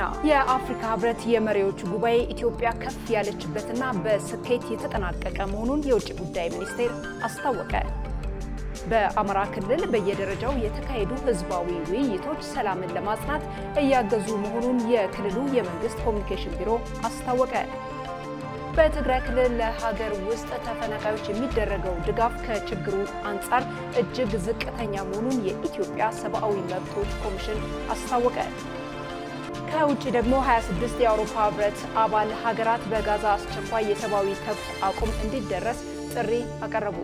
የአፍሪካ ህብረት የመሪዎች ጉባኤ ኢትዮጵያ ከፍ ያለችበትና በስኬት የተጠናቀቀ መሆኑን የውጭ ጉዳይ ሚኒስቴር አስታወቀ። በአማራ ክልል በየደረጃው የተካሄዱ ህዝባዊ ውይይቶች ሰላምን ለማጽናት እያገዙ መሆኑን የክልሉ የመንግስት ኮሚኒኬሽን ቢሮ አስታወቀ። በትግራይ ክልል ለሀገር ውስጥ ተፈናቃዮች የሚደረገው ድጋፍ ከችግሩ አንጻር እጅግ ዝቅተኛ መሆኑን የኢትዮጵያ ሰብአዊ መብቶች ኮሚሽን አስታወቀ። ከውጭ ደግሞ 26 የአውሮፓ ህብረት አባል ሀገራት በጋዛ አስቸኳይ የሰብአዊ ተኩስ አቁም እንዲደረስ ጥሪ አቀረቡ።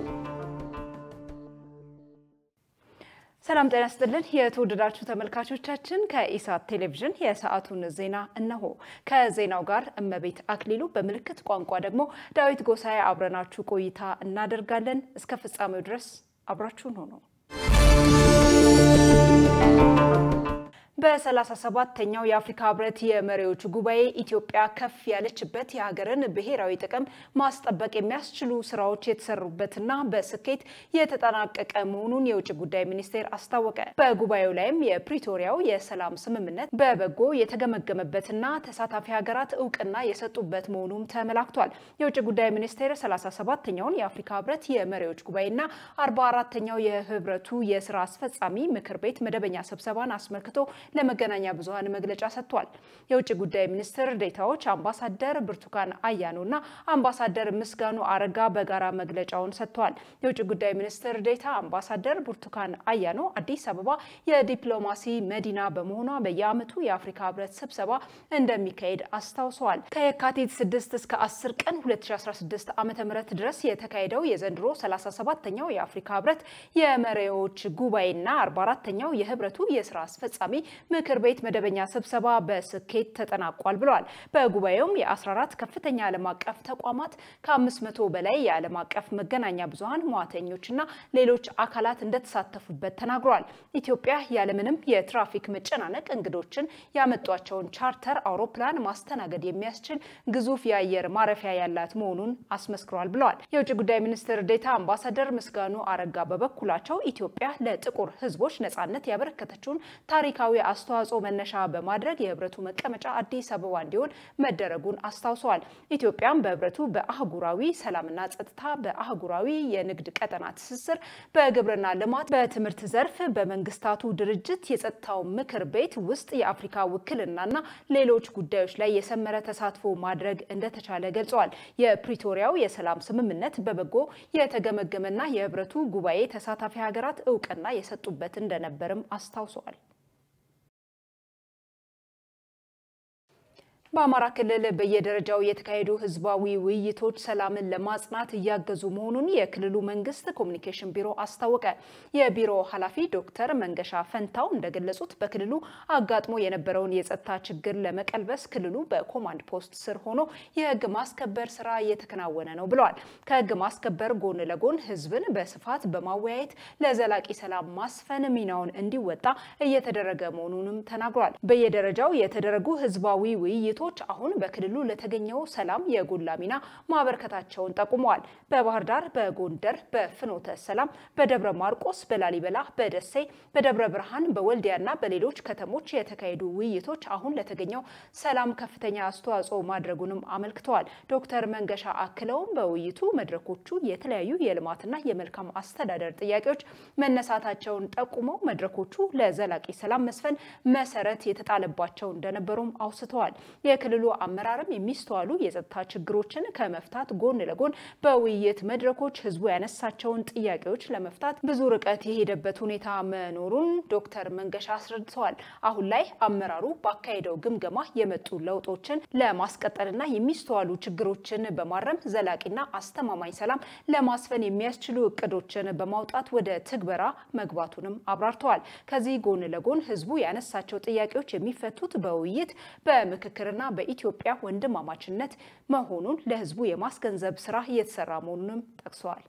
ሰላም ጤና ይስጥልን። የተወደዳችሁ ተመልካቾቻችን ከኢሳት ቴሌቪዥን የሰዓቱን ዜና እነሆ። ከዜናው ጋር እመቤት አክሊሉ፣ በምልክት ቋንቋ ደግሞ ዳዊት ጎሳዬ አብረናችሁ ቆይታ እናደርጋለን። እስከ ፍጻሜው ድረስ አብራችሁን ሆኖ በ37ኛው የአፍሪካ ህብረት የመሪዎች ጉባኤ ኢትዮጵያ ከፍ ያለችበት የሀገርን ብሔራዊ ጥቅም ማስጠበቅ የሚያስችሉ ስራዎች የተሰሩበትና በስኬት የተጠናቀቀ መሆኑን የውጭ ጉዳይ ሚኒስቴር አስታወቀ። በጉባኤው ላይም የፕሪቶሪያው የሰላም ስምምነት በበጎ የተገመገመበትና ተሳታፊ ሀገራት እውቅና የሰጡበት መሆኑም ተመላክቷል። የውጭ ጉዳይ ሚኒስቴር 37ኛውን የአፍሪካ ህብረት የመሪዎች ጉባኤና 44ኛው የህብረቱ የስራ አስፈጻሚ ምክር ቤት መደበኛ ስብሰባን አስመልክቶ ለመገናኛ ብዙኃን መግለጫ ሰጥቷል። የውጭ ጉዳይ ሚኒስትር ዴታዎች አምባሳደር ብርቱካን አያኖና አምባሳደር ምስጋኑ አረጋ በጋራ መግለጫውን ሰጥተዋል። የውጭ ጉዳይ ሚኒስትር ዴታ አምባሳደር ብርቱካን አያኖ አዲስ አበባ የዲፕሎማሲ መዲና በመሆኗ በየዓመቱ የአፍሪካ ህብረት ስብሰባ እንደሚካሄድ አስታውሰዋል። ከየካቲት 6 እስከ 10 ቀን 2016 ዓ ም ድረስ የተካሄደው የዘንድሮ 37ኛው የአፍሪካ ህብረት የመሪዎች ጉባኤና 44ኛው የህብረቱ የስራ አስፈጻሚ ምክር ቤት መደበኛ ስብሰባ በስኬት ተጠናቋል ብለዋል። በጉባኤውም የ14 ከፍተኛ ዓለም አቀፍ ተቋማት ከ500 በላይ የዓለም አቀፍ መገናኛ ብዙኃን መዋተኞችና ሌሎች አካላት እንደተሳተፉበት ተናግረዋል። ኢትዮጵያ ያለምንም የትራፊክ መጨናነቅ እንግዶችን ያመጧቸውን ቻርተር አውሮፕላን ማስተናገድ የሚያስችል ግዙፍ የአየር ማረፊያ ያላት መሆኑን አስመስክሯል ብለዋል። የውጭ ጉዳይ ሚኒስትር ዴታ አምባሳደር ምስጋኑ አረጋ በበኩላቸው ኢትዮጵያ ለጥቁር ህዝቦች ነጻነት ያበረከተችውን ታሪካዊ አስተዋጽኦ መነሻ በማድረግ የህብረቱ መቀመጫ አዲስ አበባ እንዲሆን መደረጉን አስታውሰዋል። ኢትዮጵያም በህብረቱ በአህጉራዊ ሰላምና ጸጥታ፣ በአህጉራዊ የንግድ ቀጠና ትስስር፣ በግብርና ልማት፣ በትምህርት ዘርፍ፣ በመንግስታቱ ድርጅት የጸጥታው ምክር ቤት ውስጥ የአፍሪካ ውክልናና ሌሎች ጉዳዮች ላይ የሰመረ ተሳትፎ ማድረግ እንደተቻለ ገልጸዋል። የፕሪቶሪያው የሰላም ስምምነት በበጎ የተገመገመና የህብረቱ ጉባኤ ተሳታፊ ሀገራት እውቅና የሰጡበት እንደነበርም አስታውሰዋል። በአማራ ክልል በየደረጃው የተካሄዱ ህዝባዊ ውይይቶች ሰላምን ለማጽናት እያገዙ መሆኑን የክልሉ መንግስት ኮሚኒኬሽን ቢሮ አስታወቀ። የቢሮ ኃላፊ ዶክተር መንገሻ ፈንታው እንደገለጹት በክልሉ አጋጥሞ የነበረውን የጸጥታ ችግር ለመቀልበስ ክልሉ በኮማንድ ፖስት ስር ሆኖ የህግ ማስከበር ስራ እየተከናወነ ነው ብለዋል። ከህግ ማስከበር ጎን ለጎን ህዝብን በስፋት በማወያየት ለዘላቂ ሰላም ማስፈን ሚናውን እንዲወጣ እየተደረገ መሆኑንም ተናግሯል። በየደረጃው የተደረጉ ህዝባዊ ውይይቶች አሁን በክልሉ ለተገኘው ሰላም የጎላ ሚና ማበርከታቸውን ጠቁመዋል። በባህር ዳር፣ በጎንደር፣ በፍኖተ ሰላም፣ በደብረ ማርቆስ፣ በላሊበላ፣ በደሴ፣ በደብረ ብርሃን፣ በወልዲያና በሌሎች ከተሞች የተካሄዱ ውይይቶች አሁን ለተገኘው ሰላም ከፍተኛ አስተዋጽኦ ማድረጉንም አመልክተዋል። ዶክተር መንገሻ አክለውም በውይይቱ መድረኮቹ የተለያዩ የልማትና የመልካም አስተዳደር ጥያቄዎች መነሳታቸውን ጠቁመው መድረኮቹ ለዘላቂ ሰላም መስፈን መሰረት የተጣለባቸው እንደነበሩም አውስተዋል። የክልሉ አመራርም የሚስተዋሉ የጸጥታ ችግሮችን ከመፍታት ጎን ለጎን በውይይት መድረኮች ህዝቡ ያነሳቸውን ጥያቄዎች ለመፍታት ብዙ ርቀት የሄደበት ሁኔታ መኖሩን ዶክተር መንገሻ አስረድተዋል። አሁን ላይ አመራሩ ባካሄደው ግምገማ የመጡ ለውጦችን ለማስቀጠልና የሚስተዋሉ ችግሮችን በማረም ዘላቂና አስተማማኝ ሰላም ለማስፈን የሚያስችሉ እቅዶችን በማውጣት ወደ ትግበራ መግባቱንም አብራርተዋል። ከዚህ ጎን ለጎን ህዝቡ ያነሳቸው ጥያቄዎች የሚፈቱት በውይይት በምክክርና በኢትዮጵያ ወንድማማችነት መሆኑን ለህዝቡ የማስገንዘብ ስራ እየተሰራ መሆኑንም ጠቅሰዋል።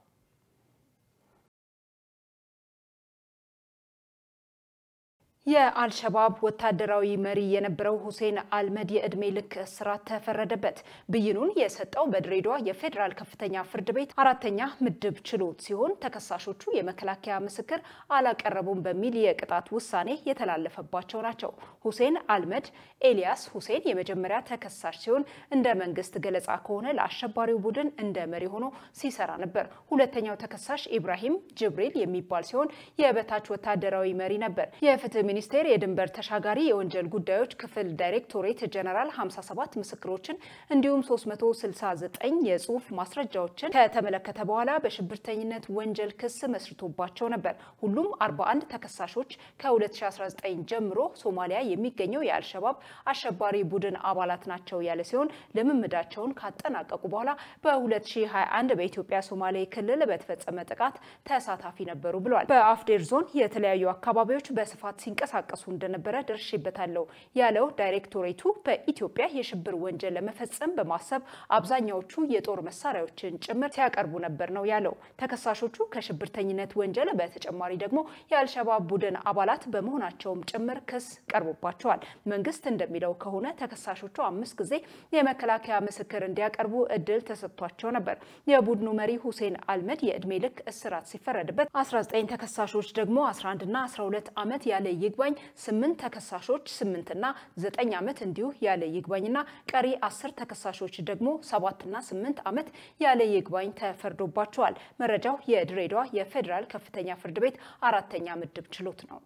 የአልሸባብ ወታደራዊ መሪ የነበረው ሁሴን አልመድ የዕድሜ ልክ እስራት ተፈረደበት። ብይኑን የሰጠው በድሬዳዋ የፌዴራል ከፍተኛ ፍርድ ቤት አራተኛ ምድብ ችሎት ሲሆን ተከሳሾቹ የመከላከያ ምስክር አላቀረቡም በሚል የቅጣት ውሳኔ የተላለፈባቸው ናቸው። ሁሴን አልመድ ኤልያስ ሁሴን የመጀመሪያ ተከሳሽ ሲሆን እንደ መንግስት ገለጻ ከሆነ ለአሸባሪው ቡድን እንደ መሪ ሆኖ ሲሰራ ነበር። ሁለተኛው ተከሳሽ ኢብራሂም ጅብሪል የሚባል ሲሆን የበታች ወታደራዊ መሪ ነበር። የፍትህ ሚኒስቴር የድንበር ተሻጋሪ የወንጀል ጉዳዮች ክፍል ዳይሬክቶሬት ጀነራል 57 ምስክሮችን እንዲሁም 369 የጽሁፍ ማስረጃዎችን ከተመለከተ በኋላ በሽብርተኝነት ወንጀል ክስ መስርቶባቸው ነበር። ሁሉም 41 ተከሳሾች ከ2019 ጀምሮ ሶማሊያ የሚገኘው የአልሸባብ አሸባሪ ቡድን አባላት ናቸው ያለ ሲሆን ልምምዳቸውን ካጠናቀቁ በኋላ በ2021 በኢትዮጵያ ሶማሌ ክልል በተፈጸመ ጥቃት ተሳታፊ ነበሩ ብሏል። በአፍዴር ዞን የተለያዩ አካባቢዎች በስፋት ሲንቀሳቀሱ እንደነበረ ደርሼበታለሁ ያለው ዳይሬክቶሬቱ በኢትዮጵያ የሽብር ወንጀል ለመፈጸም በማሰብ አብዛኛዎቹ የጦር መሳሪያዎችን ጭምር ሲያቀርቡ ነበር ነው ያለው። ተከሳሾቹ ከሽብርተኝነት ወንጀል በተጨማሪ ደግሞ የአልሸባብ ቡድን አባላት በመሆናቸውም ጭምር ክስ ቀርቦባቸዋል። መንግስት እንደሚለው ከሆነ ተከሳሾቹ አምስት ጊዜ የመከላከያ ምስክር እንዲያቀርቡ እድል ተሰጥቷቸው ነበር። የቡድኑ መሪ ሁሴን አልመድ የዕድሜ ልክ እስራት ሲፈረድበት 19 ተከሳሾች ደግሞ 11 እና 12 ዓመት ያለ ይግባኝ ስምንት ተከሳሾች ስምንትና ዘጠኝ ዓመት እንዲሁ ያለ ይግባኝና ቀሪ አስር ተከሳሾች ደግሞ ሰባትና ስምንት ዓመት ያለ ይግባኝ ተፈርዶባቸዋል። መረጃው የድሬዳዋ የፌዴራል ከፍተኛ ፍርድ ቤት አራተኛ ምድብ ችሎት ነው።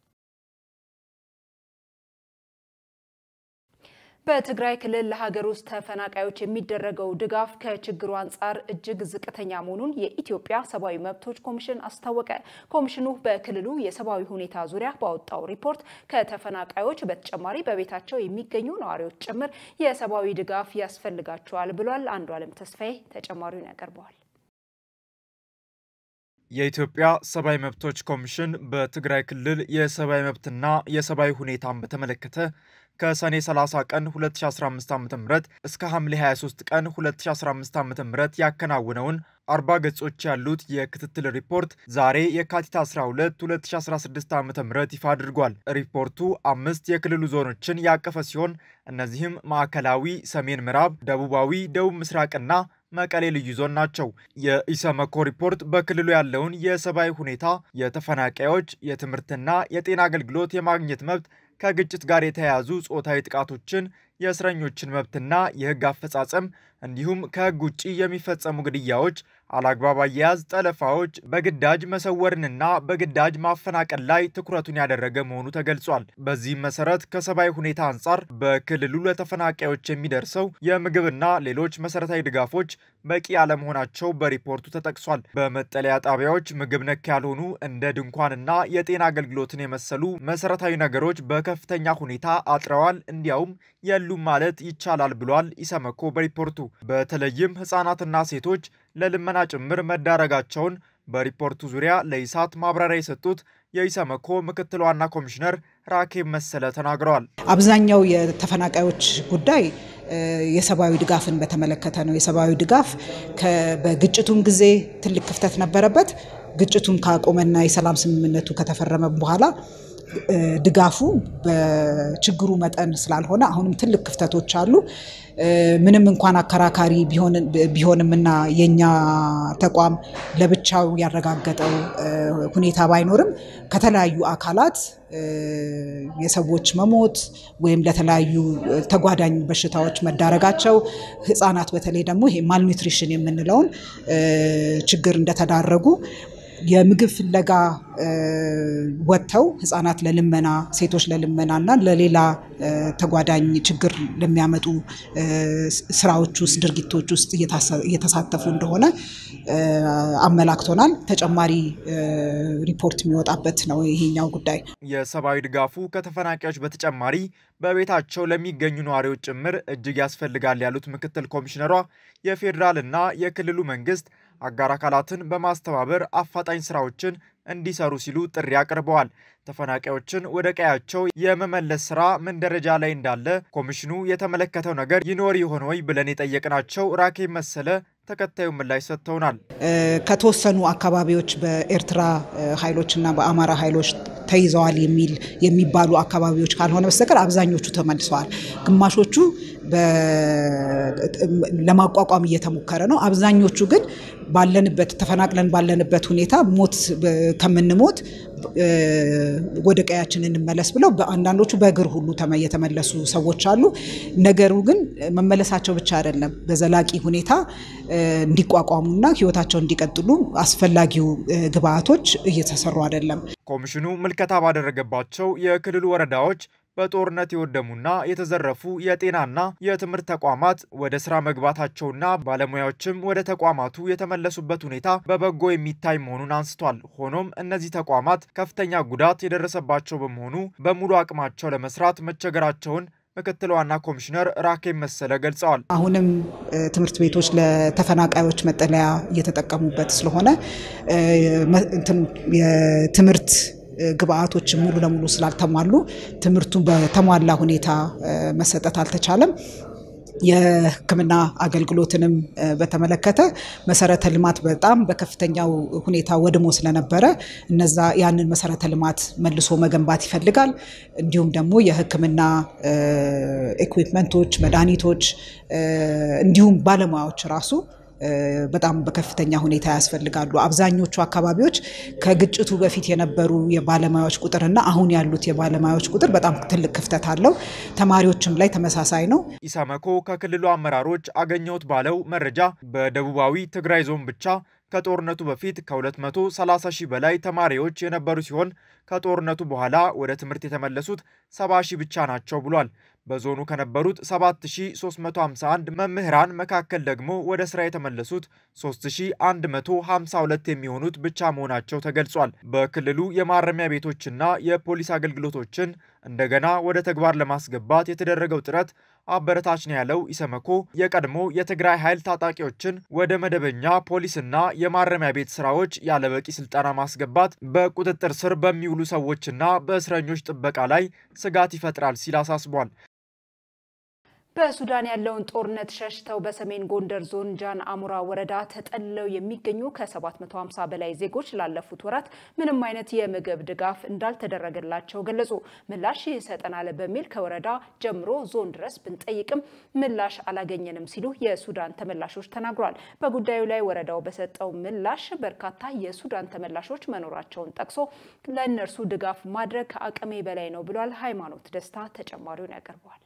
በትግራይ ክልል ለሀገር ውስጥ ተፈናቃዮች የሚደረገው ድጋፍ ከችግሩ አንጻር እጅግ ዝቅተኛ መሆኑን የኢትዮጵያ ሰብአዊ መብቶች ኮሚሽን አስታወቀ። ኮሚሽኑ በክልሉ የሰብአዊ ሁኔታ ዙሪያ ባወጣው ሪፖርት ከተፈናቃዮች በተጨማሪ በቤታቸው የሚገኙ ነዋሪዎች ጭምር የሰብአዊ ድጋፍ ያስፈልጋቸዋል ብሏል። አንዱ አለም ተስፋዬ ተጨማሪውን ያቀርበዋል። የኢትዮጵያ ሰብአዊ መብቶች ኮሚሽን በትግራይ ክልል የሰብአዊ መብትና የሰብአዊ ሁኔታን በተመለከተ ከሰኔ 30 ቀን 2015 ዓ.ም እስከ ሐምሌ 23 ቀን 2015 ዓ.ም ያከናውነውን 40 ገጾች ያሉት የክትትል ሪፖርት ዛሬ የካቲት 12 2016 ዓ.ም ይፋ አድርጓል። ሪፖርቱ አምስት የክልሉ ዞኖችን ያቀፈ ሲሆን እነዚህም ማዕከላዊ፣ ሰሜን ምዕራብ፣ ደቡባዊ፣ ደቡብ ምስራቅና መቀሌ ልዩ ዞን ናቸው። የኢሰመኮ ሪፖርት በክልሉ ያለውን የሰብአዊ ሁኔታ፣ የተፈናቃዮች የትምህርትና የጤና አገልግሎት የማግኘት መብት፣ ከግጭት ጋር የተያያዙ ጾታዊ ጥቃቶችን፣ የእስረኞችን መብትና የሕግ አፈጻጸም እንዲሁም ከሕግ ውጭ የሚፈጸሙ ግድያዎች፣ አላግባብ አያያዝ፣ ጠለፋዎች፣ በግዳጅ መሰወርንና በግዳጅ ማፈናቀል ላይ ትኩረቱን ያደረገ መሆኑ ተገልጿል። በዚህም መሰረት ከሰብአዊ ሁኔታ አንጻር በክልሉ ለተፈናቃዮች የሚደርሰው የምግብና ሌሎች መሰረታዊ ድጋፎች በቂ አለመሆናቸው በሪፖርቱ ተጠቅሷል። በመጠለያ ጣቢያዎች ምግብ ነክ ያልሆኑ እንደ ድንኳንና የጤና አገልግሎትን የመሰሉ መሰረታዊ ነገሮች በከፍተኛ ሁኔታ አጥረዋል፣ እንዲያውም የሉም ማለት ይቻላል ብሏል ኢሰመኮ በሪፖርቱ። በተለይም ህጻናትና ሴቶች ለልመና ጭምር መዳረጋቸውን በሪፖርቱ ዙሪያ ለኢሳት ማብራሪያ የሰጡት የኢሰመኮ ምክትል ዋና ኮሚሽነር ራኬብ መሰለ ተናግረዋል። አብዛኛው የተፈናቃዮች ጉዳይ የሰብአዊ ድጋፍን በተመለከተ ነው። የሰብአዊ ድጋፍ በግጭቱም ጊዜ ትልቅ ክፍተት ነበረበት። ግጭቱን ካቆመና የሰላም ስምምነቱ ከተፈረመ በኋላ ድጋፉ በችግሩ መጠን ስላልሆነ አሁንም ትልቅ ክፍተቶች አሉ። ምንም እንኳን አከራካሪ ቢሆንምና የኛ ተቋም ለብቻው ያረጋገጠው ሁኔታ ባይኖርም ከተለያዩ አካላት የሰዎች መሞት ወይም ለተለያዩ ተጓዳኝ በሽታዎች መዳረጋቸው፣ ህጻናት በተለይ ደግሞ ይሄ ማልኒትሪሽን የምንለውን ችግር እንደተዳረጉ የምግብ ፍለጋ ወጥተው ህጻናት ለልመና ሴቶች ለልመና እና ለሌላ ተጓዳኝ ችግር ለሚያመጡ ስራዎች ውስጥ ድርጊቶች ውስጥ እየተሳተፉ እንደሆነ አመላክቶናል። ተጨማሪ ሪፖርት የሚወጣበት ነው ይሄኛው ጉዳይ። የሰብአዊ ድጋፉ ከተፈናቃዮች በተጨማሪ በቤታቸው ለሚገኙ ነዋሪዎች ጭምር እጅግ ያስፈልጋል ያሉት ምክትል ኮሚሽነሯ የፌዴራልና የክልሉ መንግስት አጋር አካላትን በማስተባበር አፋጣኝ ስራዎችን እንዲሰሩ ሲሉ ጥሪ አቅርበዋል። ተፈናቃዮችን ወደ ቀያቸው የመመለስ ስራ ምን ደረጃ ላይ እንዳለ ኮሚሽኑ የተመለከተው ነገር ይኖር ይሆን ወይ ብለን የጠየቅናቸው ራኬብ መሰለ ተከታዩ ምላሽ ሰጥተውናል። ከተወሰኑ አካባቢዎች በኤርትራ ኃይሎችና በአማራ ኃይሎች ተይዘዋል የሚል የሚባሉ አካባቢዎች ካልሆነ በስተቀር አብዛኞቹ ተመልሰዋል። ግማሾቹ ለማቋቋም እየተሞከረ ነው። አብዛኞቹ ግን ባለንበት ተፈናቅለን ባለንበት ሁኔታ ሞት ከምንሞት ወደ ቀያችን እንመለስ ብለው አንዳንዶቹ በእግር ሁሉ የተመለሱ ሰዎች አሉ። ነገሩ ግን መመለሳቸው ብቻ አይደለም፣ በዘላቂ ሁኔታ እንዲቋቋሙና ሕይወታቸውን እንዲቀጥሉ አስፈላጊው ግብአቶች እየተሰሩ አይደለም። ኮሚሽኑ ምልከታ ባደረገባቸው የክልሉ ወረዳዎች በጦርነት የወደሙና የተዘረፉ የጤናና የትምህርት ተቋማት ወደ ስራ መግባታቸውና ባለሙያዎችም ወደ ተቋማቱ የተመለሱበት ሁኔታ በበጎ የሚታይ መሆኑን አንስቷል። ሆኖም እነዚህ ተቋማት ከፍተኛ ጉዳት የደረሰባቸው በመሆኑ በሙሉ አቅማቸው ለመስራት መቸገራቸውን ምክትል ዋና ኮሚሽነር ራኬብ መሰለ ገልጸዋል። አሁንም ትምህርት ቤቶች ለተፈናቃዮች መጠለያ እየተጠቀሙበት ስለሆነ የትምህርት ግብአቶች ሙሉ ለሙሉ ስላልተሟሉ ትምህርቱ በተሟላ ሁኔታ መሰጠት አልተቻለም። የሕክምና አገልግሎትንም በተመለከተ መሰረተ ልማት በጣም በከፍተኛው ሁኔታ ወድሞ ስለነበረ እነዛ ያንን መሰረተ ልማት መልሶ መገንባት ይፈልጋል። እንዲሁም ደግሞ የሕክምና ኢኩዊፕመንቶች፣ መድኃኒቶች እንዲሁም ባለሙያዎች ራሱ በጣም በከፍተኛ ሁኔታ ያስፈልጋሉ። አብዛኞቹ አካባቢዎች ከግጭቱ በፊት የነበሩ የባለሙያዎች ቁጥርና አሁን ያሉት የባለሙያዎች ቁጥር በጣም ትልቅ ክፍተት አለው። ተማሪዎችም ላይ ተመሳሳይ ነው። ኢሰመኮ ከክልሉ አመራሮች አገኘሁት ባለው መረጃ በደቡባዊ ትግራይ ዞን ብቻ ከጦርነቱ በፊት ከ230 ሺህ በላይ ተማሪዎች የነበሩ ሲሆን ከጦርነቱ በኋላ ወደ ትምህርት የተመለሱት 70 ሺህ ብቻ ናቸው ብሏል። በዞኑ ከነበሩት 7351 መምህራን መካከል ደግሞ ወደ ስራ የተመለሱት 3152 የሚሆኑት ብቻ መሆናቸው ተገልጿል። በክልሉ የማረሚያ ቤቶችና የፖሊስ አገልግሎቶችን እንደገና ወደ ተግባር ለማስገባት የተደረገው ጥረት አበረታች ነው ያለው ኢሰመኮ የቀድሞ የትግራይ ኃይል ታጣቂዎችን ወደ መደበኛ ፖሊስና የማረሚያ ቤት ስራዎች ያለበቂ ስልጠና ማስገባት በቁጥጥር ስር በሚውሉ ሰዎችና በእስረኞች ጥበቃ ላይ ስጋት ይፈጥራል ሲል አሳስቧል። በሱዳን ያለውን ጦርነት ሸሽተው በሰሜን ጎንደር ዞን ጃን አሙራ ወረዳ ተጠልለው የሚገኙ ከ750 በላይ ዜጎች ላለፉት ወራት ምንም አይነት የምግብ ድጋፍ እንዳልተደረገላቸው ገለጹ። ምላሽ ይሰጠናል በሚል ከወረዳ ጀምሮ ዞን ድረስ ብንጠይቅም ምላሽ አላገኘንም ሲሉ የሱዳን ተመላሾች ተናግሯል። በጉዳዩ ላይ ወረዳው በሰጠው ምላሽ በርካታ የሱዳን ተመላሾች መኖራቸውን ጠቅሶ ለእነርሱ ድጋፍ ማድረግ ከአቅሜ በላይ ነው ብሏል። ሃይማኖት ደስታ ተጨማሪውን ያቀርበዋል።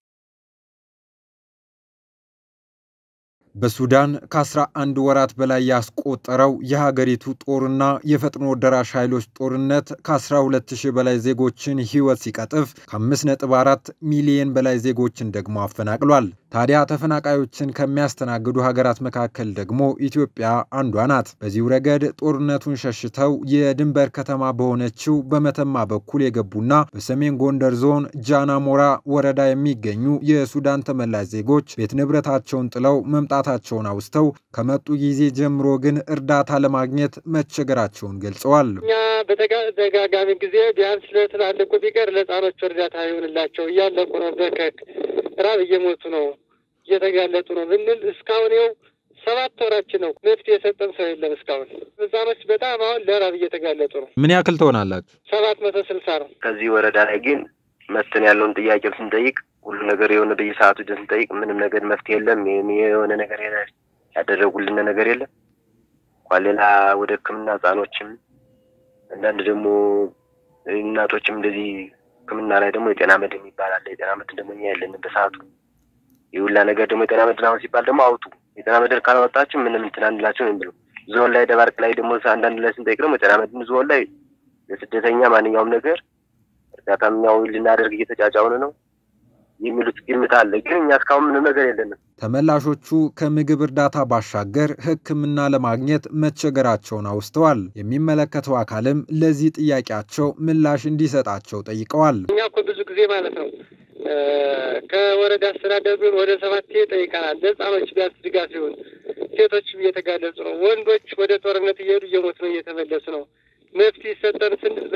በሱዳን ከ11 ወራት በላይ ያስቆጠረው የሀገሪቱ ጦርና የፈጥኖ ደራሽ ኃይሎች ጦርነት ከ12000 በላይ ዜጎችን ሕይወት ሲቀጥፍ ከ5.4 ሚሊየን በላይ ዜጎችን ደግሞ አፈናቅሏል። ታዲያ ተፈናቃዮችን ከሚያስተናግዱ ሀገራት መካከል ደግሞ ኢትዮጵያ አንዷ ናት። በዚሁ ረገድ ጦርነቱን ሸሽተው የድንበር ከተማ በሆነችው በመተማ በኩል የገቡና በሰሜን ጎንደር ዞን ጃናሞራ ወረዳ የሚገኙ የሱዳን ተመላሽ ዜጎች ቤት ንብረታቸውን ጥለው መምጣታቸውን አውስተው ከመጡ ጊዜ ጀምሮ ግን እርዳታ ለማግኘት መቸገራቸውን ገልጸዋል። እኛ በተደጋጋሚ ጊዜ ቢያንስ ለትላልቁ ቢቀር ለሕፃኖቹ እርዳታ ይሆንላቸው እያለቁ ነው። በከክ ራብ እየሞቱ ነው፣ እየተጋለጡ ነው ብንል እስካሁን ይኸው ሰባት ወራችን ነው። መፍትሄ የሰጠን ሰው የለም እስካሁን። ሕፃኖች በጣም አሁን ለራብ እየተጋለጡ ነው። ምን ያክል ትሆናላችሁ? ሰባት መቶ ስልሳ ነው። ከዚህ ወረዳ ላይ ግን መተን ያለውን ጥያቄ ስንጠይቅ ሁሉ ነገር የሆነ በየሰዓቱ ደ ስንጠይቅ ምንም ነገር መፍትሄ የለም። የሆነ ነገር ያደረጉልን ነገር የለም። እንኳን ሌላ ወደ ሕክምና ህጻኖችም አንዳንድ ደግሞ እናቶችም እንደዚህ ሕክምና ላይ ደግሞ የጤና መድን ይባላል። የጤና መድን ደግሞ እኛ የለንም በሰዓቱ የሁላ ነገር ደግሞ የጤና መድን አሁን ሲባል ደግሞ አውጡ የጤና መድን ካላወጣችሁ ምንም እንትን አንላቸው ነው የሚለው። ዞን ላይ ደባርቅ ላይ ደግሞ አንዳንድ ላይ ስንጠይቅ ደግሞ የጤና መድን ዞን ላይ ለስደተኛ ማንኛውም ነገር እርዳታምኛው ልናደርግ እየተጫጫውን ነው የሚሉት ግምት አለ። ግን እኛ እስካሁን ምንም ነገር የለንም። ተመላሾቹ ከምግብ እርዳታ ባሻገር ሕክምና ለማግኘት መቸገራቸውን አውስተዋል። የሚመለከተው አካልም ለዚህ ጥያቄያቸው ምላሽ እንዲሰጣቸው ጠይቀዋል። እኛ እኮ ብዙ ጊዜ ማለት ነው ከወረዳ አስተዳደር ቢሆን ወደ ሰባት ጠይቀናል። ለህፃኖች ቢያንስ ድጋፍ ሲሆን ሴቶችም እየተጋለጹ ነው። ወንዶች ወደ ጦርነት እየሄዱ እየሞቱ ነው፣ እየተመለሱ ነው። መፍትሄ ይሰጠን ስንል መፍትሄ የሚሰጥ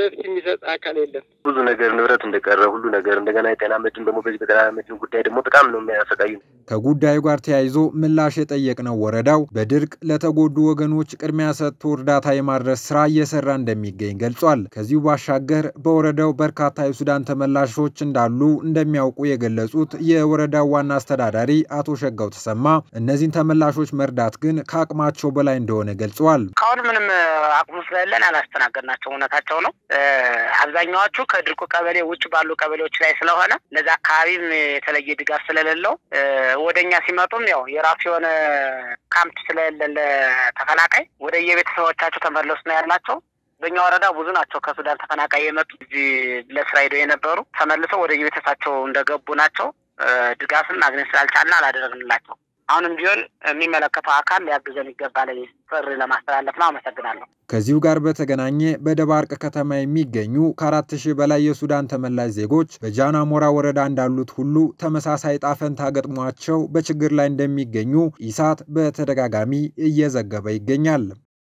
የሚሰጥ አካል የለም። ብዙ ነገር ንብረት እንደቀረ ሁሉ ነገር እንደገና የጤና መድን ደግሞ በዚህ በጤና መድን ጉዳይ ደግሞ በጣም ነው የሚያሰቃዩ። ከጉዳዩ ጋር ተያይዞ ምላሽ የጠየቅነው ወረዳው በድርቅ ለተጎዱ ወገኖች ቅድሚያ ሰጥቶ እርዳታ የማድረስ ስራ እየሰራ እንደሚገኝ ገልጿል። ከዚሁ ባሻገር በወረዳው በርካታ የሱዳን ተመላሾች እንዳሉ እንደሚያውቁ የገለጹት የወረዳው ዋና አስተዳዳሪ አቶ ሸጋው ተሰማ እነዚህን ተመላሾች መርዳት ግን ከአቅማቸው በላይ እንደሆነ ገልጸዋል። እስካሁን ምንም አቅሙ ስለሌለን አላስተናገድናቸው። እውነታቸው ነው። አብዛኛዎቹ ከድርቁ ቀበሌ ውጭ ባሉ ቀበሌዎች ላይ ስለሆነ ለዛ አካባቢም የተለየ ድጋፍ ስለሌለው ወደ እኛ ሲመጡም ያው የራሱ የሆነ ካምፕ ስለሌለ ለተፈናቃይ ወደ የቤተሰቦቻቸው ተመለሱ ነው ያላቸው። በእኛ ወረዳ ብዙ ናቸው ከሱዳን ተፈናቃይ የመጡ እዚህ ለስራ ሄደው የነበሩ ተመልሰው ወደ የቤተሰባቸው እንደገቡ ናቸው። ድጋፍም ማግኘት ስላልቻልን አላደረግንላቸው። አሁንም ቢሆን የሚመለከተው አካል ሊያግዘን ይገባል ጥሪ ለማስተላለፍ ነው። አመሰግናለሁ። ከዚሁ ጋር በተገናኘ በደባርቅ ከተማ የሚገኙ ከአራት ሺህ በላይ የሱዳን ተመላሽ ዜጎች በጃናሞራ ወረዳ እንዳሉት ሁሉ ተመሳሳይ ጣፈንታ ገጥሟቸው በችግር ላይ እንደሚገኙ ኢሳት በተደጋጋሚ እየዘገበ ይገኛል።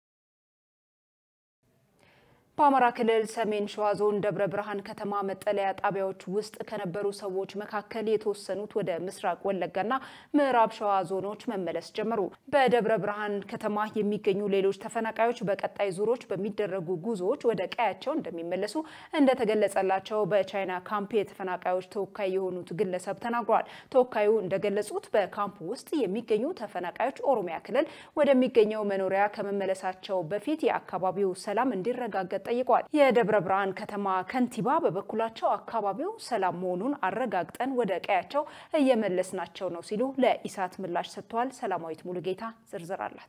በአማራ ክልል ሰሜን ሸዋ ዞን ደብረ ብርሃን ከተማ መጠለያ ጣቢያዎች ውስጥ ከነበሩ ሰዎች መካከል የተወሰኑት ወደ ምስራቅ ወለጋና ምዕራብ ሸዋ ዞኖች መመለስ ጀመሩ። በደብረ ብርሃን ከተማ የሚገኙ ሌሎች ተፈናቃዮች በቀጣይ ዙሮች በሚደረጉ ጉዞዎች ወደ ቀያቸው እንደሚመለሱ እንደተገለጸላቸው በቻይና ካምፕ የተፈናቃዮች ተወካይ የሆኑት ግለሰብ ተናግረዋል። ተወካዩ እንደገለጹት በካምፕ ውስጥ የሚገኙ ተፈናቃዮች ኦሮሚያ ክልል ወደሚገኘው መኖሪያ ከመመለሳቸው በፊት የአካባቢው ሰላም እንዲረጋገጥ ጠይቋል። የደብረ ብርሃን ከተማ ከንቲባ በበኩላቸው አካባቢው ሰላም መሆኑን አረጋግጠን ወደ ቀያቸው እየመለስናቸው ነው ሲሉ ለኢሳት ምላሽ ሰጥተዋል። ሰላማዊት ሙሉጌታ ዝርዝር አላት።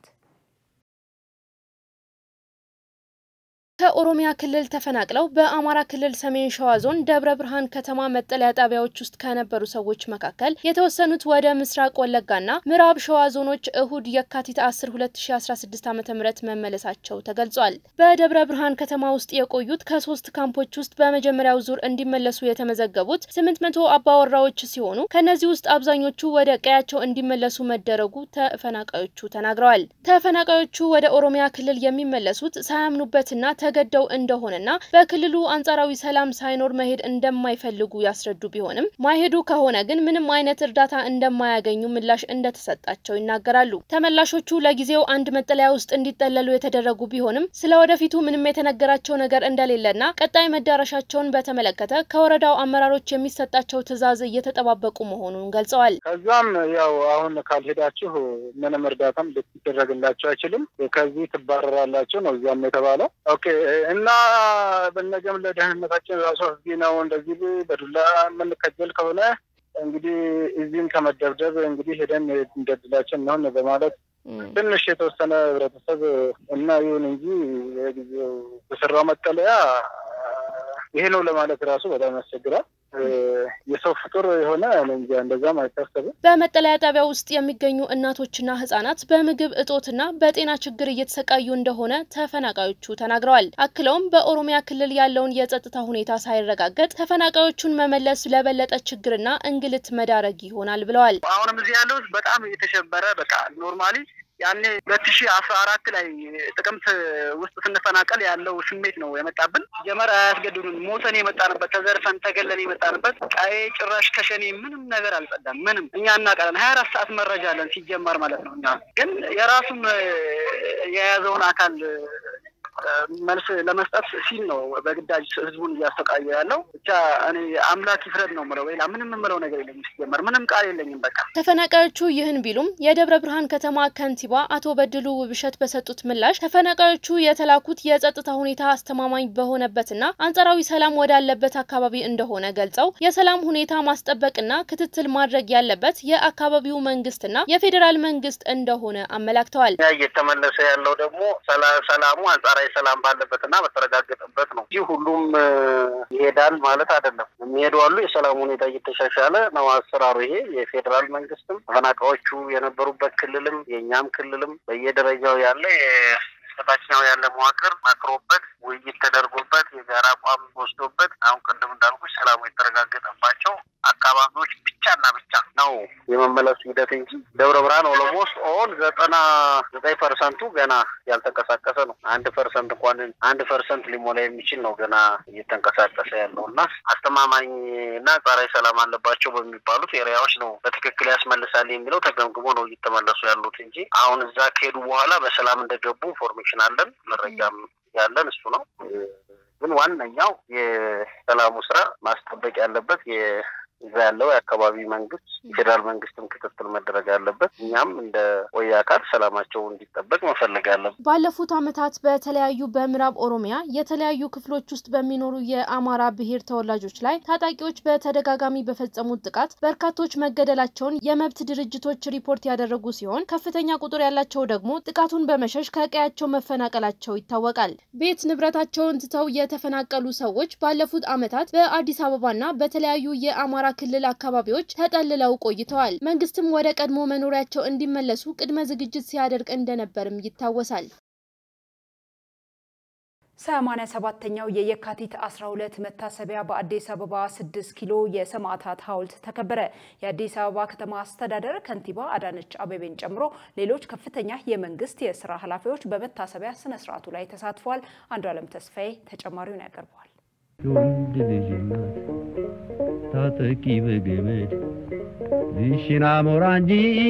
ከኦሮሚያ ክልል ተፈናቅለው በአማራ ክልል ሰሜን ሸዋ ዞን ደብረ ብርሃን ከተማ መጠለያ ጣቢያዎች ውስጥ ከነበሩ ሰዎች መካከል የተወሰኑት ወደ ምስራቅ ወለጋና ምዕራብ ሸዋ ዞኖች እሁድ የካቲት 10 2016 ዓ ም መመለሳቸው ተገልጿል። በደብረ ብርሃን ከተማ ውስጥ የቆዩት ከሶስት ካምፖች ውስጥ በመጀመሪያው ዙር እንዲመለሱ የተመዘገቡት 800 አባወራዎች ሲሆኑ ከእነዚህ ውስጥ አብዛኞቹ ወደ ቀያቸው እንዲመለሱ መደረጉ ተፈናቃዮቹ ተናግረዋል። ተፈናቃዮቹ ወደ ኦሮሚያ ክልል የሚመለሱት ሳያምኑበትና ተገደው እንደሆነና በክልሉ አንጻራዊ ሰላም ሳይኖር መሄድ እንደማይፈልጉ ያስረዱ ቢሆንም ማይሄዱ ከሆነ ግን ምንም አይነት እርዳታ እንደማያገኙ ምላሽ እንደተሰጣቸው ይናገራሉ። ተመላሾቹ ለጊዜው አንድ መጠለያ ውስጥ እንዲጠለሉ የተደረጉ ቢሆንም ስለ ወደፊቱ ምንም የተነገራቸው ነገር እንደሌለና ቀጣይ መዳረሻቸውን በተመለከተ ከወረዳው አመራሮች የሚሰጣቸው ትዕዛዝ እየተጠባበቁ መሆኑን ገልጸዋል። ከዛም ያው አሁን ካልሄዳችሁ ምንም እርዳታም ሊደረግላቸው አይችልም፣ ከዚህ ትባረራላችሁ ነው እዚያም የተባለው። ኦኬ እና በነገም ለደህንነታችን ራሱ አስጊ ነው። እንደዚህ በዱላ የምንከጀል ከሆነ እንግዲህ እዚህም ከመደብደብ እንግዲህ ሄደን እንደ ድላችን እንሆን በማለት ትንሽ የተወሰነ ህብረተሰብ እና ይሁን እንጂ የጊዜው በሰራው መጠለያ ይሄ ነው ለማለት ራሱ በጣም ያስቸግራል። የሰው ፍጡር የሆነ እንጃ እንደዛም አይታሰብም። በመጠለያ ጣቢያ ውስጥ የሚገኙ እናቶችና ህጻናት በምግብ እጦትና በጤና ችግር እየተሰቃዩ እንደሆነ ተፈናቃዮቹ ተናግረዋል። አክለውም በኦሮሚያ ክልል ያለውን የጸጥታ ሁኔታ ሳይረጋገጥ ተፈናቃዮቹን መመለስ ለበለጠ ችግርና እንግልት መዳረግ ይሆናል ብለዋል። አሁንም እዚህ ያለው በጣም የተሸበረ በቃ ኖርማሊ ያኔ ሁለት ሺህ አስራ አራት ላይ ጥቅምት ውስጥ ስንፈናቀል ያለው ስሜት ነው የመጣብን። ጀመር አያስገድዱን ሞተን የመጣንበት ተዘርፈን ተገለን የመጣንበት ቀይ ጭራሽ ከሸኔ ምንም ነገር አልጸዳም። ምንም እኛ እናውቃለን። ሀያ አራት ሰዓት መረጃ አለን ሲጀመር ማለት ነው። እኛ ግን የራሱም የያዘውን አካል መልስ ለመስጠት ሲል ነው በግዳጅ ህዝቡን እያሰቃየ ያለው። ብቻ እኔ አምላክ ይፍረድ ነው ምለው። ሌላ ምንም የምለው ነገር የለኝም። ሲጀመር ምንም ቃል የለኝም። በቃ ተፈናቃዮቹ ይህን ቢሉም የደብረ ብርሃን ከተማ ከንቲባ አቶ በድሉ ውብሸት በሰጡት ምላሽ ተፈናቃዮቹ የተላኩት የጸጥታ ሁኔታ አስተማማኝ በሆነበትና አንጻራዊ ሰላም ወዳለበት አካባቢ እንደሆነ ገልጸው የሰላም ሁኔታ ማስጠበቅና ክትትል ማድረግ ያለበት የአካባቢው መንግስትና የፌዴራል መንግስት እንደሆነ አመላክተዋል። እየተመለሰ ያለው ደግሞ ሰላሙ አንጻራዊ ሰላም ባለበትና በተረጋገጠበት ነው እንጂ ሁሉም ይሄዳል ማለት አይደለም። የሚሄዱ አሉ። የሰላም ሁኔታ እየተሻሻለ ነው አሰራሩ። ይሄ የፌዴራል መንግስትም ተፈናቃዮቹ የነበሩበት ክልልም የእኛም ክልልም በየደረጃው ያለ በታችኛው ያለ መዋቅር መክሮበት ውይይት ተደርጎበት የጋራ አቋም ወስዶበት አሁን ቅድም እንዳልኩ ሰላሙ የተረጋገጠባቸው አካባቢዎች ብቻና ብቻ ነው የመመለሱ ሂደት እንጂ ደብረ ብርሃን ኦሎሞስት ኦል ዘጠና ዘጠኝ ፐርሰንቱ ገና ያልተንቀሳቀሰ ነው። አንድ ፐርሰንት እንኳን አንድ ፐርሰንት ሊሞላ የሚችል ነው ገና እየተንቀሳቀሰ ያለው እና አስተማማኝ እና ጸረ ሰላም አለባቸው በሚባሉት ኤሪያዎች ነው በትክክል ያስመልሳል የሚለው ተገምግሞ ነው እየተመለሱ ያሉት እንጂ አሁን እዛ ከሄዱ በኋላ በሰላም እንደገቡ ኢንፎርሜሽን አለን፣ መረጃም ያለን እሱ ነው። ግን ዋነኛው የሰላሙ ስራ ማስጠበቅ ያለበት እዛ ያለው የአካባቢ መንግስት የፌዴራል መንግስትም ክትትል መደረግ አለበት። እኛም እንደ ወያ አካል ሰላማቸው እንዲጠበቅ መፈለግ አለበት። ባለፉት ዓመታት በተለያዩ በምዕራብ ኦሮሚያ የተለያዩ ክፍሎች ውስጥ በሚኖሩ የአማራ ብሔር ተወላጆች ላይ ታጣቂዎች በተደጋጋሚ በፈጸሙት ጥቃት በርካቶች መገደላቸውን የመብት ድርጅቶች ሪፖርት ያደረጉ ሲሆን ከፍተኛ ቁጥር ያላቸው ደግሞ ጥቃቱን በመሸሽ ከቀያቸው መፈናቀላቸው ይታወቃል። ቤት ንብረታቸውን ትተው የተፈናቀሉ ሰዎች ባለፉት ዓመታት በአዲስ አበባና በተለያዩ የአማራ ክልል አካባቢዎች ተጠልለው ቆይተዋል። መንግስትም ወደ ቀድሞ መኖሪያቸው እንዲመለሱ ቅድመ ዝግጅት ሲያደርግ እንደነበርም ይታወሳል። ሰማንያ ሰባተኛው የየካቲት 12 መታሰቢያ በአዲስ አበባ 6 ኪሎ የሰማዕታት ሐውልት ተከበረ። የአዲስ አበባ ከተማ አስተዳደር ከንቲባ አዳነች አቤቤን ጨምሮ ሌሎች ከፍተኛ የመንግስት የስራ ኃላፊዎች በመታሰቢያ ስነ ስርዓቱ ላይ ተሳትፈዋል። አንዱ አለም ተስፋዬ ተጨማሪውን ያቀርበዋል። የወንድ ልጅ እናት ታጠቂ በገመድ ዝሽና ሞራ እንጂ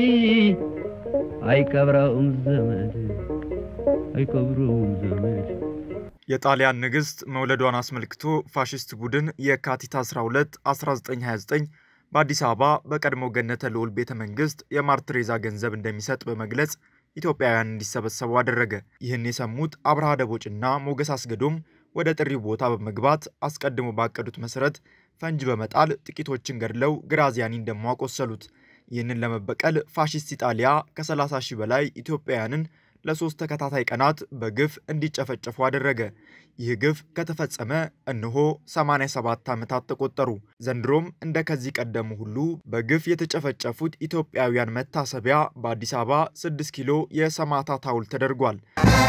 አይቀብረውም ዘመድ አይቀብረውም ዘመድ የጣሊያን ንግሥት መውለዷን አስመልክቶ ፋሽስት ቡድን የካቲት 12 1929 በአዲስ አበባ በቀድሞ ገነተ ልዑል ቤተ መንግሥት የማር ቴሬዛ ገንዘብ እንደሚሰጥ በመግለጽ ኢትዮጵያውያን እንዲሰበሰቡ አደረገ። ይህን የሰሙት አብርሃ ደቦጭና ሞገስ አስገዶም ወደ ጥሪው ቦታ በመግባት አስቀድሞ ባቀዱት መሠረት ፈንጅ በመጣል ጥቂቶችን ገድለው ግራዚያኒን ደግሞ አቆሰሉት። ይህንን ለመበቀል ፋሽስት ኢጣሊያ ከ30 ሺህ በላይ ኢትዮጵያውያንን ለሶስት ተከታታይ ቀናት በግፍ እንዲጨፈጨፉ አደረገ። ይህ ግፍ ከተፈጸመ እነሆ 87 ዓመታት ተቆጠሩ። ዘንድሮም እንደ ከዚህ ቀደሙ ሁሉ በግፍ የተጨፈጨፉት ኢትዮጵያውያን መታሰቢያ በአዲስ አበባ 6 ኪሎ የሰማዕታት ሐውልት ተደርጓል።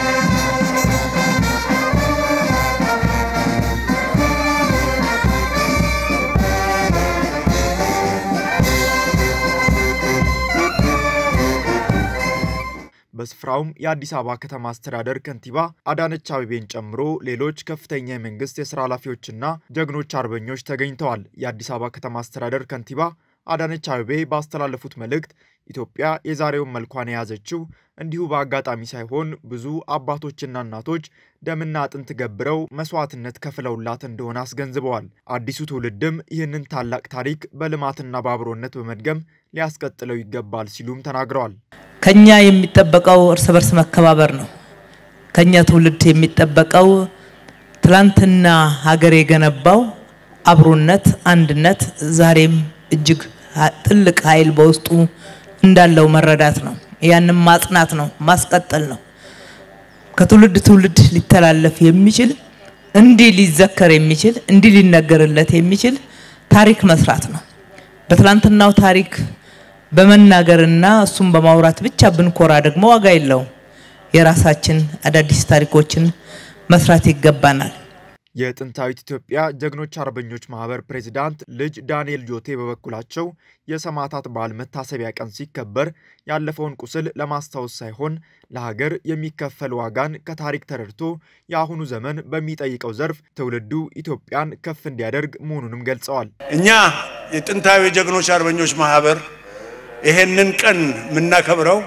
በስፍራውም የአዲስ አበባ ከተማ አስተዳደር ከንቲባ አዳነች አቤቤን ጨምሮ ሌሎች ከፍተኛ የመንግስት የስራ ኃላፊዎችና ጀግኖች አርበኞች ተገኝተዋል። የአዲስ አበባ ከተማ አስተዳደር ከንቲባ አዳነች አቤቤ ባስተላለፉት መልእክት ኢትዮጵያ የዛሬውን መልኳን የያዘችው እንዲሁ በአጋጣሚ ሳይሆን ብዙ አባቶችና እናቶች ደምና አጥንት ገብረው መስዋዕትነት ከፍለውላት እንደሆነ አስገንዝበዋል። አዲሱ ትውልድም ይህንን ታላቅ ታሪክ በልማትና በአብሮነት በመድገም ሊያስቀጥለው ይገባል ሲሉም ተናግረዋል። ከኛ የሚጠበቀው እርስ በርስ መከባበር ነው። ከኛ ትውልድ የሚጠበቀው ትላንትና ሀገር የገነባው አብሮነት፣ አንድነት ዛሬም እጅግ ትልቅ ኃይል በውስጡ እንዳለው መረዳት ነው። ያንም ማጽናት ነው፣ ማስቀጠል ነው። ከትውልድ ትውልድ ሊተላለፍ የሚችል እንዲህ ሊዘከር የሚችል እንዲህ ሊነገርለት የሚችል ታሪክ መስራት ነው። በትላንትናው ታሪክ በመናገርና እሱም በማውራት ብቻ ብንኮራ ደግሞ ዋጋ የለውም። የራሳችን አዳዲስ ታሪኮችን መስራት ይገባናል። የጥንታዊት ኢትዮጵያ ጀግኖች አርበኞች ማህበር ፕሬዚዳንት ልጅ ዳንኤል ጆቴ በበኩላቸው የሰማዕታት በዓል መታሰቢያ ቀን ሲከበር ያለፈውን ቁስል ለማስታወስ ሳይሆን ለሀገር የሚከፈል ዋጋን ከታሪክ ተረድቶ የአሁኑ ዘመን በሚጠይቀው ዘርፍ ትውልዱ ኢትዮጵያን ከፍ እንዲያደርግ መሆኑንም ገልጸዋል። እኛ የጥንታዊ ጀግኖች አርበኞች ማህበር ይሄንን ቀን የምናከብረው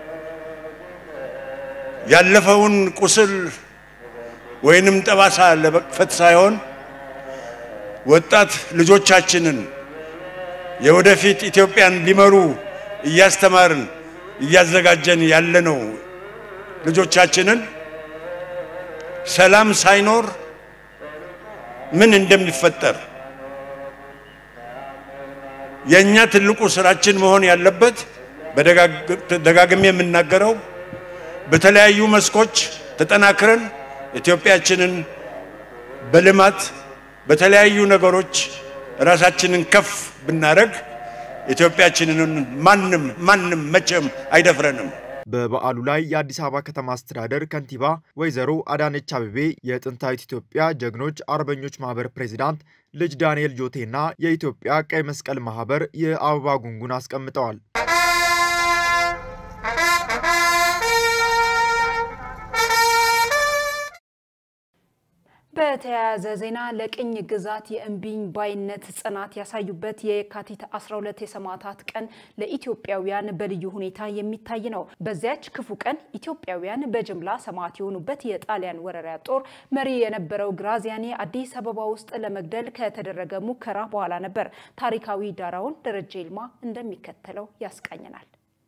ያለፈውን ቁስል ወይንም ጠባሳ ለመክፈት ሳይሆን ወጣት ልጆቻችንን የወደፊት ኢትዮጵያን ሊመሩ እያስተማርን እያዘጋጀን ያለነው ልጆቻችንን ሰላም ሳይኖር ምን እንደሚፈጠር የእኛ ትልቁ ስራችን መሆን ያለበት በደጋግሜ የምናገረው በተለያዩ መስኮች ተጠናክረን ኢትዮጵያችንን በልማት በተለያዩ ነገሮች ራሳችንን ከፍ ብናደርግ ኢትዮጵያችንን ማንም ማንም መቼም አይደፍረንም። በበዓሉ ላይ የአዲስ አበባ ከተማ አስተዳደር ከንቲባ ወይዘሮ አዳነች አቤቤ፣ የጥንታዊት ኢትዮጵያ ጀግኖች አርበኞች ማህበር ፕሬዚዳንት ልጅ ዳንኤል ጆቴና የኢትዮጵያ ቀይ መስቀል ማህበር የአበባ ጉንጉን አስቀምጠዋል። በተያያዘ ዜና ለቅኝ ግዛት የእምቢኝ ባይነት ጽናት ያሳዩበት የየካቲት 12 የሰማዕታት ቀን ለኢትዮጵያውያን በልዩ ሁኔታ የሚታይ ነው። በዚያች ክፉ ቀን ኢትዮጵያውያን በጅምላ ሰማዕት የሆኑበት የጣሊያን ወረራ ጦር መሪ የነበረው ግራዚያኒ አዲስ አበባ ውስጥ ለመግደል ከተደረገ ሙከራ በኋላ ነበር። ታሪካዊ ዳራውን ደረጀ ይልማ እንደሚከተለው ያስቃኘናል።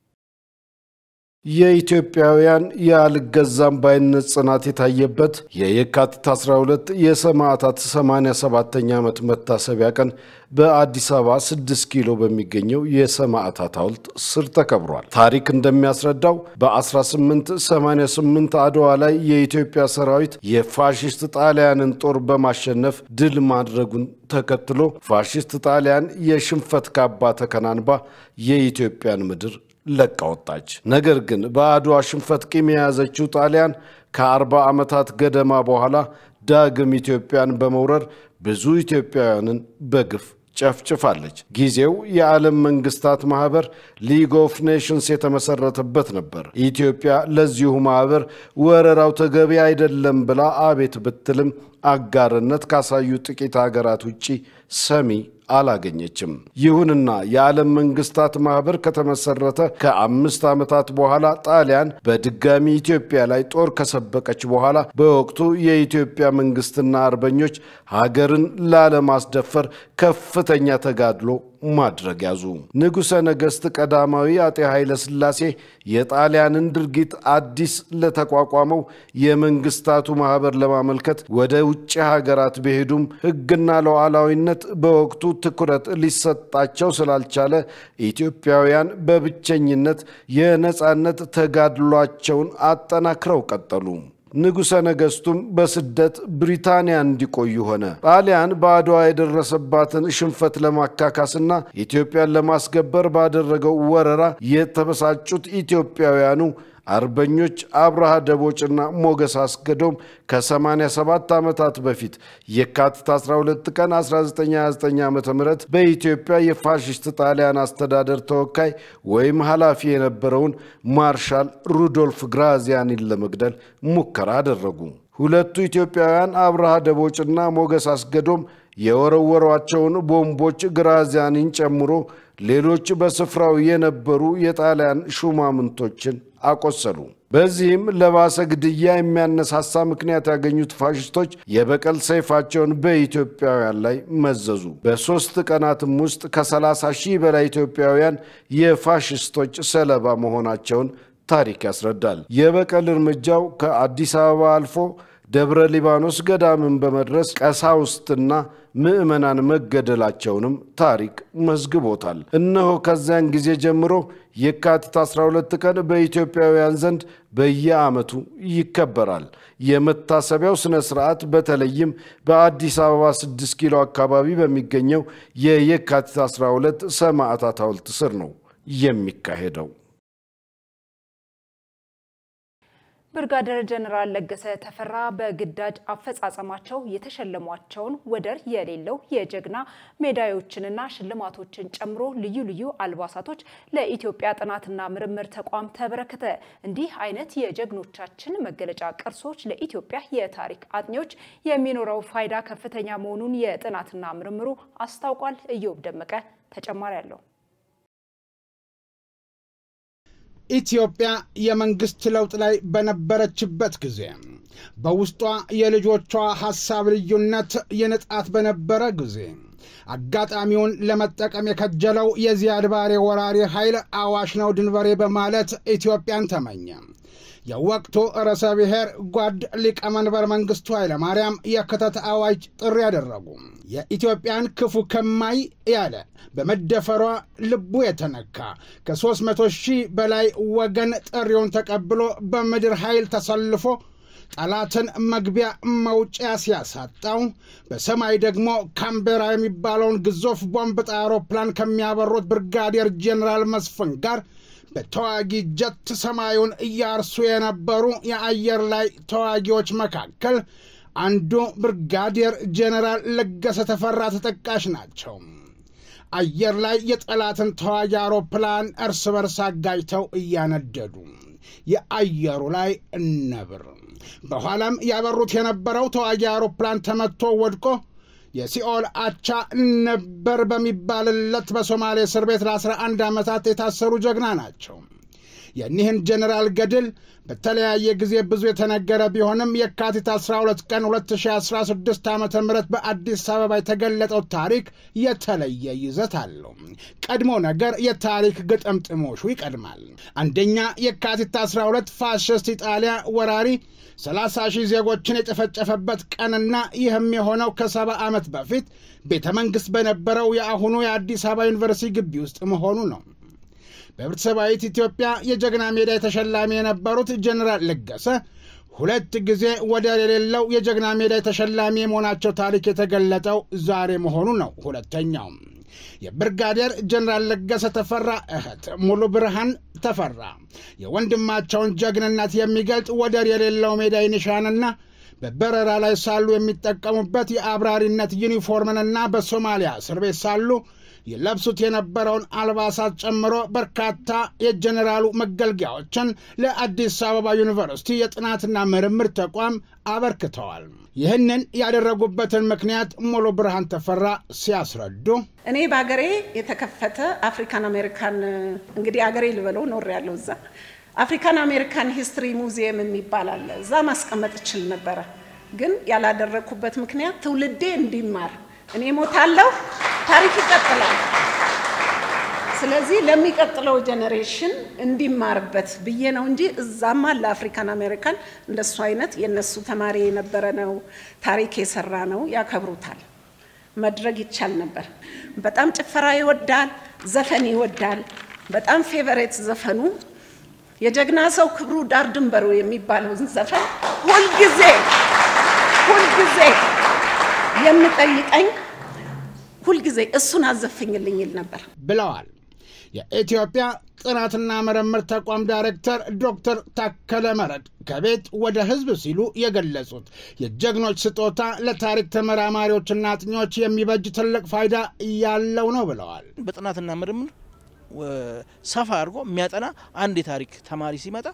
የኢትዮጵያውያን የአልገዛም ባይነት ጽናት የታየበት የየካቲት 12 የሰማዕታት 87ኛ ዓመት መታሰቢያ ቀን በአዲስ አበባ 6 ኪሎ በሚገኘው የሰማዕታት ሐውልት ስር ተከብሯል። ታሪክ እንደሚያስረዳው በ1888 አድዋ ላይ የኢትዮጵያ ሰራዊት የፋሽስት ጣሊያንን ጦር በማሸነፍ ድል ማድረጉን ተከትሎ ፋሽስት ጣሊያን የሽንፈት ካባ ተከናንባ የኢትዮጵያን ምድር ለቃ ወጣች። ነገር ግን በአድዋ ሽንፈት ቂም የያዘችው ጣሊያን ከአርባ ዓመታት ገደማ በኋላ ዳግም ኢትዮጵያን በመውረር ብዙ ኢትዮጵያውያንን በግፍ ጨፍጭፋለች። ጊዜው የዓለም መንግስታት ማህበር ሊግ ኦፍ ኔሽንስ የተመሰረተበት ነበር። ኢትዮጵያ ለዚሁ ማህበር ወረራው ተገቢ አይደለም ብላ አቤት ብትልም አጋርነት ካሳዩ ጥቂት ሀገራት ውጪ ሰሚ አላገኘችም። ይሁንና የዓለም መንግስታት ማህበር ከተመሰረተ ከአምስት ዓመታት በኋላ ጣሊያን በድጋሚ ኢትዮጵያ ላይ ጦር ከሰበቀች በኋላ በወቅቱ የኢትዮጵያ መንግስትና አርበኞች ሀገርን ላለማስደፈር ከፍተኛ ተጋድሎ ማድረግ ያዙ። ንጉሠ ነገሥት ቀዳማዊ አጤ ኃይለ ሥላሴ የጣሊያንን ድርጊት አዲስ ለተቋቋመው የመንግስታቱ ማህበር ለማመልከት ወደ ውጭ ሀገራት ቢሄዱም ሕግና ሉዓላዊነት በወቅቱ ትኩረት ሊሰጣቸው ስላልቻለ ኢትዮጵያውያን በብቸኝነት የነፃነት ተጋድሏቸውን አጠናክረው ቀጠሉ። ንጉሠ ነገሥቱም በስደት ብሪታንያ እንዲቆዩ ሆነ። ጣሊያን በአድዋ የደረሰባትን ሽንፈት ለማካካስና ኢትዮጵያን ለማስገበር ባደረገው ወረራ የተበሳጩት ኢትዮጵያውያኑ አርበኞች አብርሃ ደቦጭና ሞገስ አስገዶም ከ87 ዓመታት በፊት የካቲት 12 ቀን 1929 ዓ ም በኢትዮጵያ የፋሽስት ጣሊያን አስተዳደር ተወካይ ወይም ኃላፊ የነበረውን ማርሻል ሩዶልፍ ግራዚያኒን ለመግደል ሙከራ አደረጉ። ሁለቱ ኢትዮጵያውያን አብርሃ ደቦጭና ሞገስ አስገዶም የወረወሯቸውን ቦምቦች ግራዚያኒን ጨምሮ ሌሎች በስፍራው የነበሩ የጣሊያን ሹማምንቶችን አቆሰሉ። በዚህም ለባሰ ግድያ የሚያነሳሳ ምክንያት ያገኙት ፋሽስቶች የበቀል ሰይፋቸውን በኢትዮጵያውያን ላይ መዘዙ። በሦስት ቀናትም ውስጥ ከ30 ሺህ በላይ ኢትዮጵያውያን የፋሽስቶች ሰለባ መሆናቸውን ታሪክ ያስረዳል። የበቀል እርምጃው ከአዲስ አበባ አልፎ ደብረ ሊባኖስ ገዳምን በመድረስ ቀሳውስትና ምዕመናን መገደላቸውንም ታሪክ መዝግቦታል። እነሆ ከዚያን ጊዜ ጀምሮ የካቲት 12 ቀን በኢትዮጵያውያን ዘንድ በየዓመቱ ይከበራል። የመታሰቢያው ሥነ ሥርዓት በተለይም በአዲስ አበባ 6 ኪሎ አካባቢ በሚገኘው የየካቲት 12 ሰማዕታት ሐውልት ስር ነው የሚካሄደው። ብርጋደር ጀነራል ለገሰ ተፈራ በግዳጅ አፈጻጸማቸው የተሸለሟቸውን ወደር የሌለው የጀግና ሜዳዮችንና ሽልማቶችን ጨምሮ ልዩ ልዩ አልባሳቶች ለኢትዮጵያ ጥናትና ምርምር ተቋም ተበረከተ። እንዲህ አይነት የጀግኖቻችን መገለጫ ቅርሶች ለኢትዮጵያ የታሪክ አጥኚዎች የሚኖረው ፋይዳ ከፍተኛ መሆኑን የጥናትና ምርምሩ አስታውቋል። እዮብ ደመቀ ተጨማሪ አለው። ኢትዮጵያ የመንግስት ለውጥ ላይ በነበረችበት ጊዜ በውስጧ የልጆቿ ሐሳብ ልዩነት የንጣት በነበረ ጊዜ አጋጣሚውን ለመጠቀም የከጀለው የዚያድ ባሬ ወራሪ ኃይል አዋሽ ነው ድንበሬ በማለት ኢትዮጵያን ተመኘ። የወቅቱ ርዕሰ ብሔር ጓድ ሊቀመንበር መንግስቱ ኃይለማርያም የክተት አዋጅ ጥሪ ያደረጉ። የኢትዮጵያን ክፉ ከማይ ያለ በመደፈሯ ልቡ የተነካ ከሦስት መቶ ሺህ በላይ ወገን ጥሪውን ተቀብሎ በምድር ኃይል ተሰልፎ ጠላትን መግቢያ መውጫ ሲያሳጣው በሰማይ ደግሞ ካምቤራ የሚባለውን ግዙፍ ቦምብ ጣይ አውሮፕላን ከሚያበሩት ብርጋዴር ጄኔራል መስፍን ጋር በተዋጊ ጀት ሰማዩን እያርሱ የነበሩ የአየር ላይ ተዋጊዎች መካከል አንዱ ብርጋዴር ጄኔራል ለገሰ ተፈራ ተጠቃሽ ናቸው። አየር ላይ የጠላትን ተዋጊ አውሮፕላን እርስ በርስ አጋጅተው እያነደዱ የአየሩ ላይ ነብር። በኋላም ያበሩት የነበረው ተዋጊ አውሮፕላን ተመቶ ወድቆ የሲኦል አቻ ነበር በሚባልለት በሶማሌ እስር ቤት ለ11 ዓመታት የታሰሩ ጀግና ናቸው። የኒህን ጀኔራል ገድል በተለያየ ጊዜ ብዙ የተነገረ ቢሆንም የካቲት 12 ቀን 2016 ዓ ም በአዲስ አበባ የተገለጠው ታሪክ የተለየ ይዘት አለው። ቀድሞ ነገር የታሪክ ግጥምጥሞሹ ይቀድማል። አንደኛ የካቲት 12 ፋሽስት ኢጣሊያ ወራሪ 30 ሺህ ዜጎችን የጨፈጨፈበት ቀንና ይህም የሆነው ከሰባ ዓመት በፊት ቤተ መንግሥት በነበረው የአሁኑ የአዲስ አበባ ዩኒቨርሲቲ ግቢ ውስጥ መሆኑ ነው። በህብረተሰባዊት ኢትዮጵያ የጀግና ሜዳ ተሸላሚ የነበሩት ጀኔራል ለገሰ ሁለት ጊዜ ወደር የሌለው የጀግና ሜዳ ተሸላሚ የመሆናቸው ታሪክ የተገለጠው ዛሬ መሆኑ ነው። ሁለተኛው የብርጋዴር ጀኔራል ለገሰ ተፈራ እህት ሙሉ ብርሃን ተፈራ የወንድማቸውን ጀግንነት የሚገልጽ ወደር የሌለው ሜዳይ ኒሻንና በበረራ ላይ ሳሉ የሚጠቀሙበት የአብራሪነት ዩኒፎርምንና በሶማሊያ እስር ቤት ሳሉ ይለብሱት የነበረውን አልባሳት ጨምሮ በርካታ የጀኔራሉ መገልገያዎችን ለአዲስ አበባ ዩኒቨርሲቲ የጥናትና ምርምር ተቋም አበርክተዋል። ይህንን ያደረጉበትን ምክንያት ሙሉ ብርሃን ተፈራ ሲያስረዱ እኔ በሀገሬ የተከፈተ አፍሪካን አሜሪካን እንግዲህ ሀገሬ ልበለው ኖር ያለው እዛ አፍሪካን አሜሪካን ሂስትሪ ሙዚየም የሚባል አለ። እዛ ማስቀመጥ እችል ነበረ፣ ግን ያላደረግኩበት ምክንያት ትውልዴ እንዲማር እኔ ሞታለሁ፣ ታሪክ ይቀጥላል። ስለዚህ ለሚቀጥለው ጄኔሬሽን እንዲማርበት ብዬ ነው እንጂ እዛማ ለአፍሪካን አሜሪካን እንደሱ አይነት የነሱ ተማሪ የነበረ ነው ታሪክ የሰራ ነው ያከብሩታል። መድረግ ይቻል ነበር። በጣም ጭፈራ ይወዳል፣ ዘፈን ይወዳል። በጣም ፌቨሬት ዘፈኑ የጀግና ሰው ክብሩ ዳር ድንበሩ የሚባለውን ዘፈን ሁልጊዜ ሁልጊዜ የምጠይቀኝ ሁልጊዜ እሱን አዘፍኝልኝ ይል ነበር ብለዋል። የኢትዮጵያ ጥናትና ምርምር ተቋም ዳይሬክተር ዶክተር ታከለ መረድ ከቤት ወደ ሕዝብ ሲሉ የገለጹት የጀግኖች ስጦታ ለታሪክ ተመራማሪዎችና አጥኚዎች የሚበጅ ትልቅ ፋይዳ ያለው ነው ብለዋል። በጥናትና ምርምር ሰፋ አድርጎ የሚያጠና አንድ የታሪክ ተማሪ ሲመጣ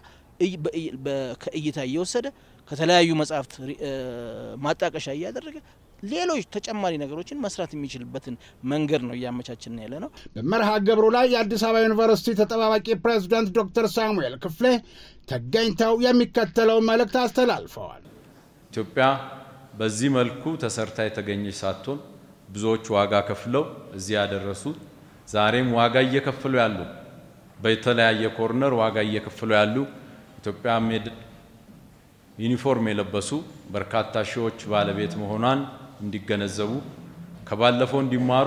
ከእይታ እየወሰደ ከተለያዩ መጽሐፍት ማጣቀሻ እያደረገ ሌሎች ተጨማሪ ነገሮችን መስራት የሚችልበትን መንገድ ነው እያመቻችን ያለ ነው። በመርሃ ግብሩ ላይ የአዲስ አበባ ዩኒቨርሲቲ ተጠባባቂ ፕሬዚዳንት ዶክተር ሳሙኤል ክፍሌ ተገኝተው የሚከተለው መልእክት አስተላልፈዋል። ኢትዮጵያ በዚህ መልኩ ተሰርታ የተገኘች ሳትሆን ብዙዎች ዋጋ ከፍለው እዚህ ያደረሱት ዛሬም ዋጋ እየከፈሉ ያሉ በተለያየ ኮርነር ዋጋ እየከፈሉ ያሉ ኢትዮጵያ ዩኒፎርም የለበሱ በርካታ ሺዎች ባለቤት መሆኗን እንዲገነዘቡ ከባለፈው እንዲማሩ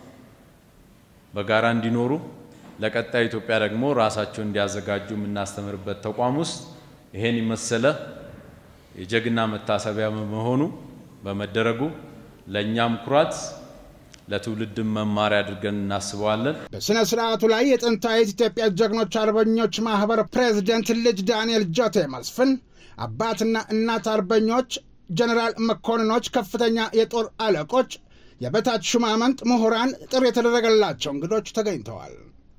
በጋራ እንዲኖሩ ለቀጣይ ኢትዮጵያ ደግሞ ራሳቸውን እንዲያዘጋጁ የምናስተምርበት ተቋም ውስጥ ይሄን የመሰለ የጀግና መታሰቢያ መሆኑ በመደረጉ ለእኛም ኩራት ለትውልድም መማሪያ አድርገን እናስበዋለን። በሥነ ሥርዓቱ ላይ የጥንታዊት ኢትዮጵያ ጀግኖች አርበኞች ማኅበር ፕሬዚደንት ልጅ ዳንኤል ጆቴ መስፍን፣ አባትና እናት አርበኞች፣ ጀኔራል መኮንኖች፣ ከፍተኛ የጦር አለቆች፣ የበታች ሹማምንት፣ ምሁራን፣ ጥሪ የተደረገላቸው እንግዶች ተገኝተዋል።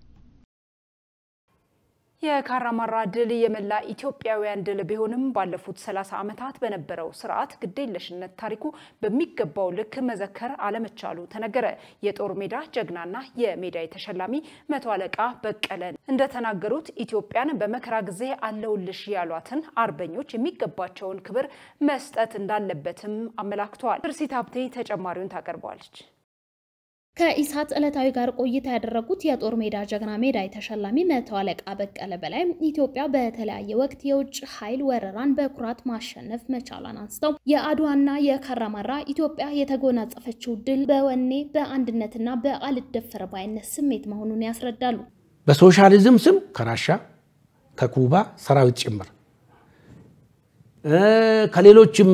የካራማራ ድል የመላ ኢትዮጵያውያን ድል ቢሆንም ባለፉት 30 ዓመታት በነበረው ስርዓት ግዴለሽነት ታሪኩ በሚገባው ልክ መዘከር አለመቻሉ ተነገረ። የጦር ሜዳ ጀግናና የሜዳይ ተሸላሚ መቶ አለቃ በቀለ እንደተናገሩት ኢትዮጵያን በመከራ ጊዜ አለውልሽ ያሏትን አርበኞች የሚገባቸውን ክብር መስጠት እንዳለበትም አመላክተዋል። ትርሲት ሀብቴ ተጨማሪውን ታቀርበዋለች። ከኢሳት ዕለታዊ ጋር ቆይታ ያደረጉት የጦር ሜዳ ጀግና ሜዳይ ተሸላሚ መቶ አለቃ በቀለ በላይ ኢትዮጵያ በተለያየ ወቅት የውጭ ኃይል ወረራን በኩራት ማሸነፍ መቻሏን አንስተው የአድዋና የካራማራ ኢትዮጵያ የተጎናጸፈችው ድል በወኔ በአንድነትና በአልደፈር ባይነት ስሜት መሆኑን ያስረዳሉ። በሶሻሊዝም ስም ከራሻ ከኩባ ሰራዊት ጭምር ከሌሎችም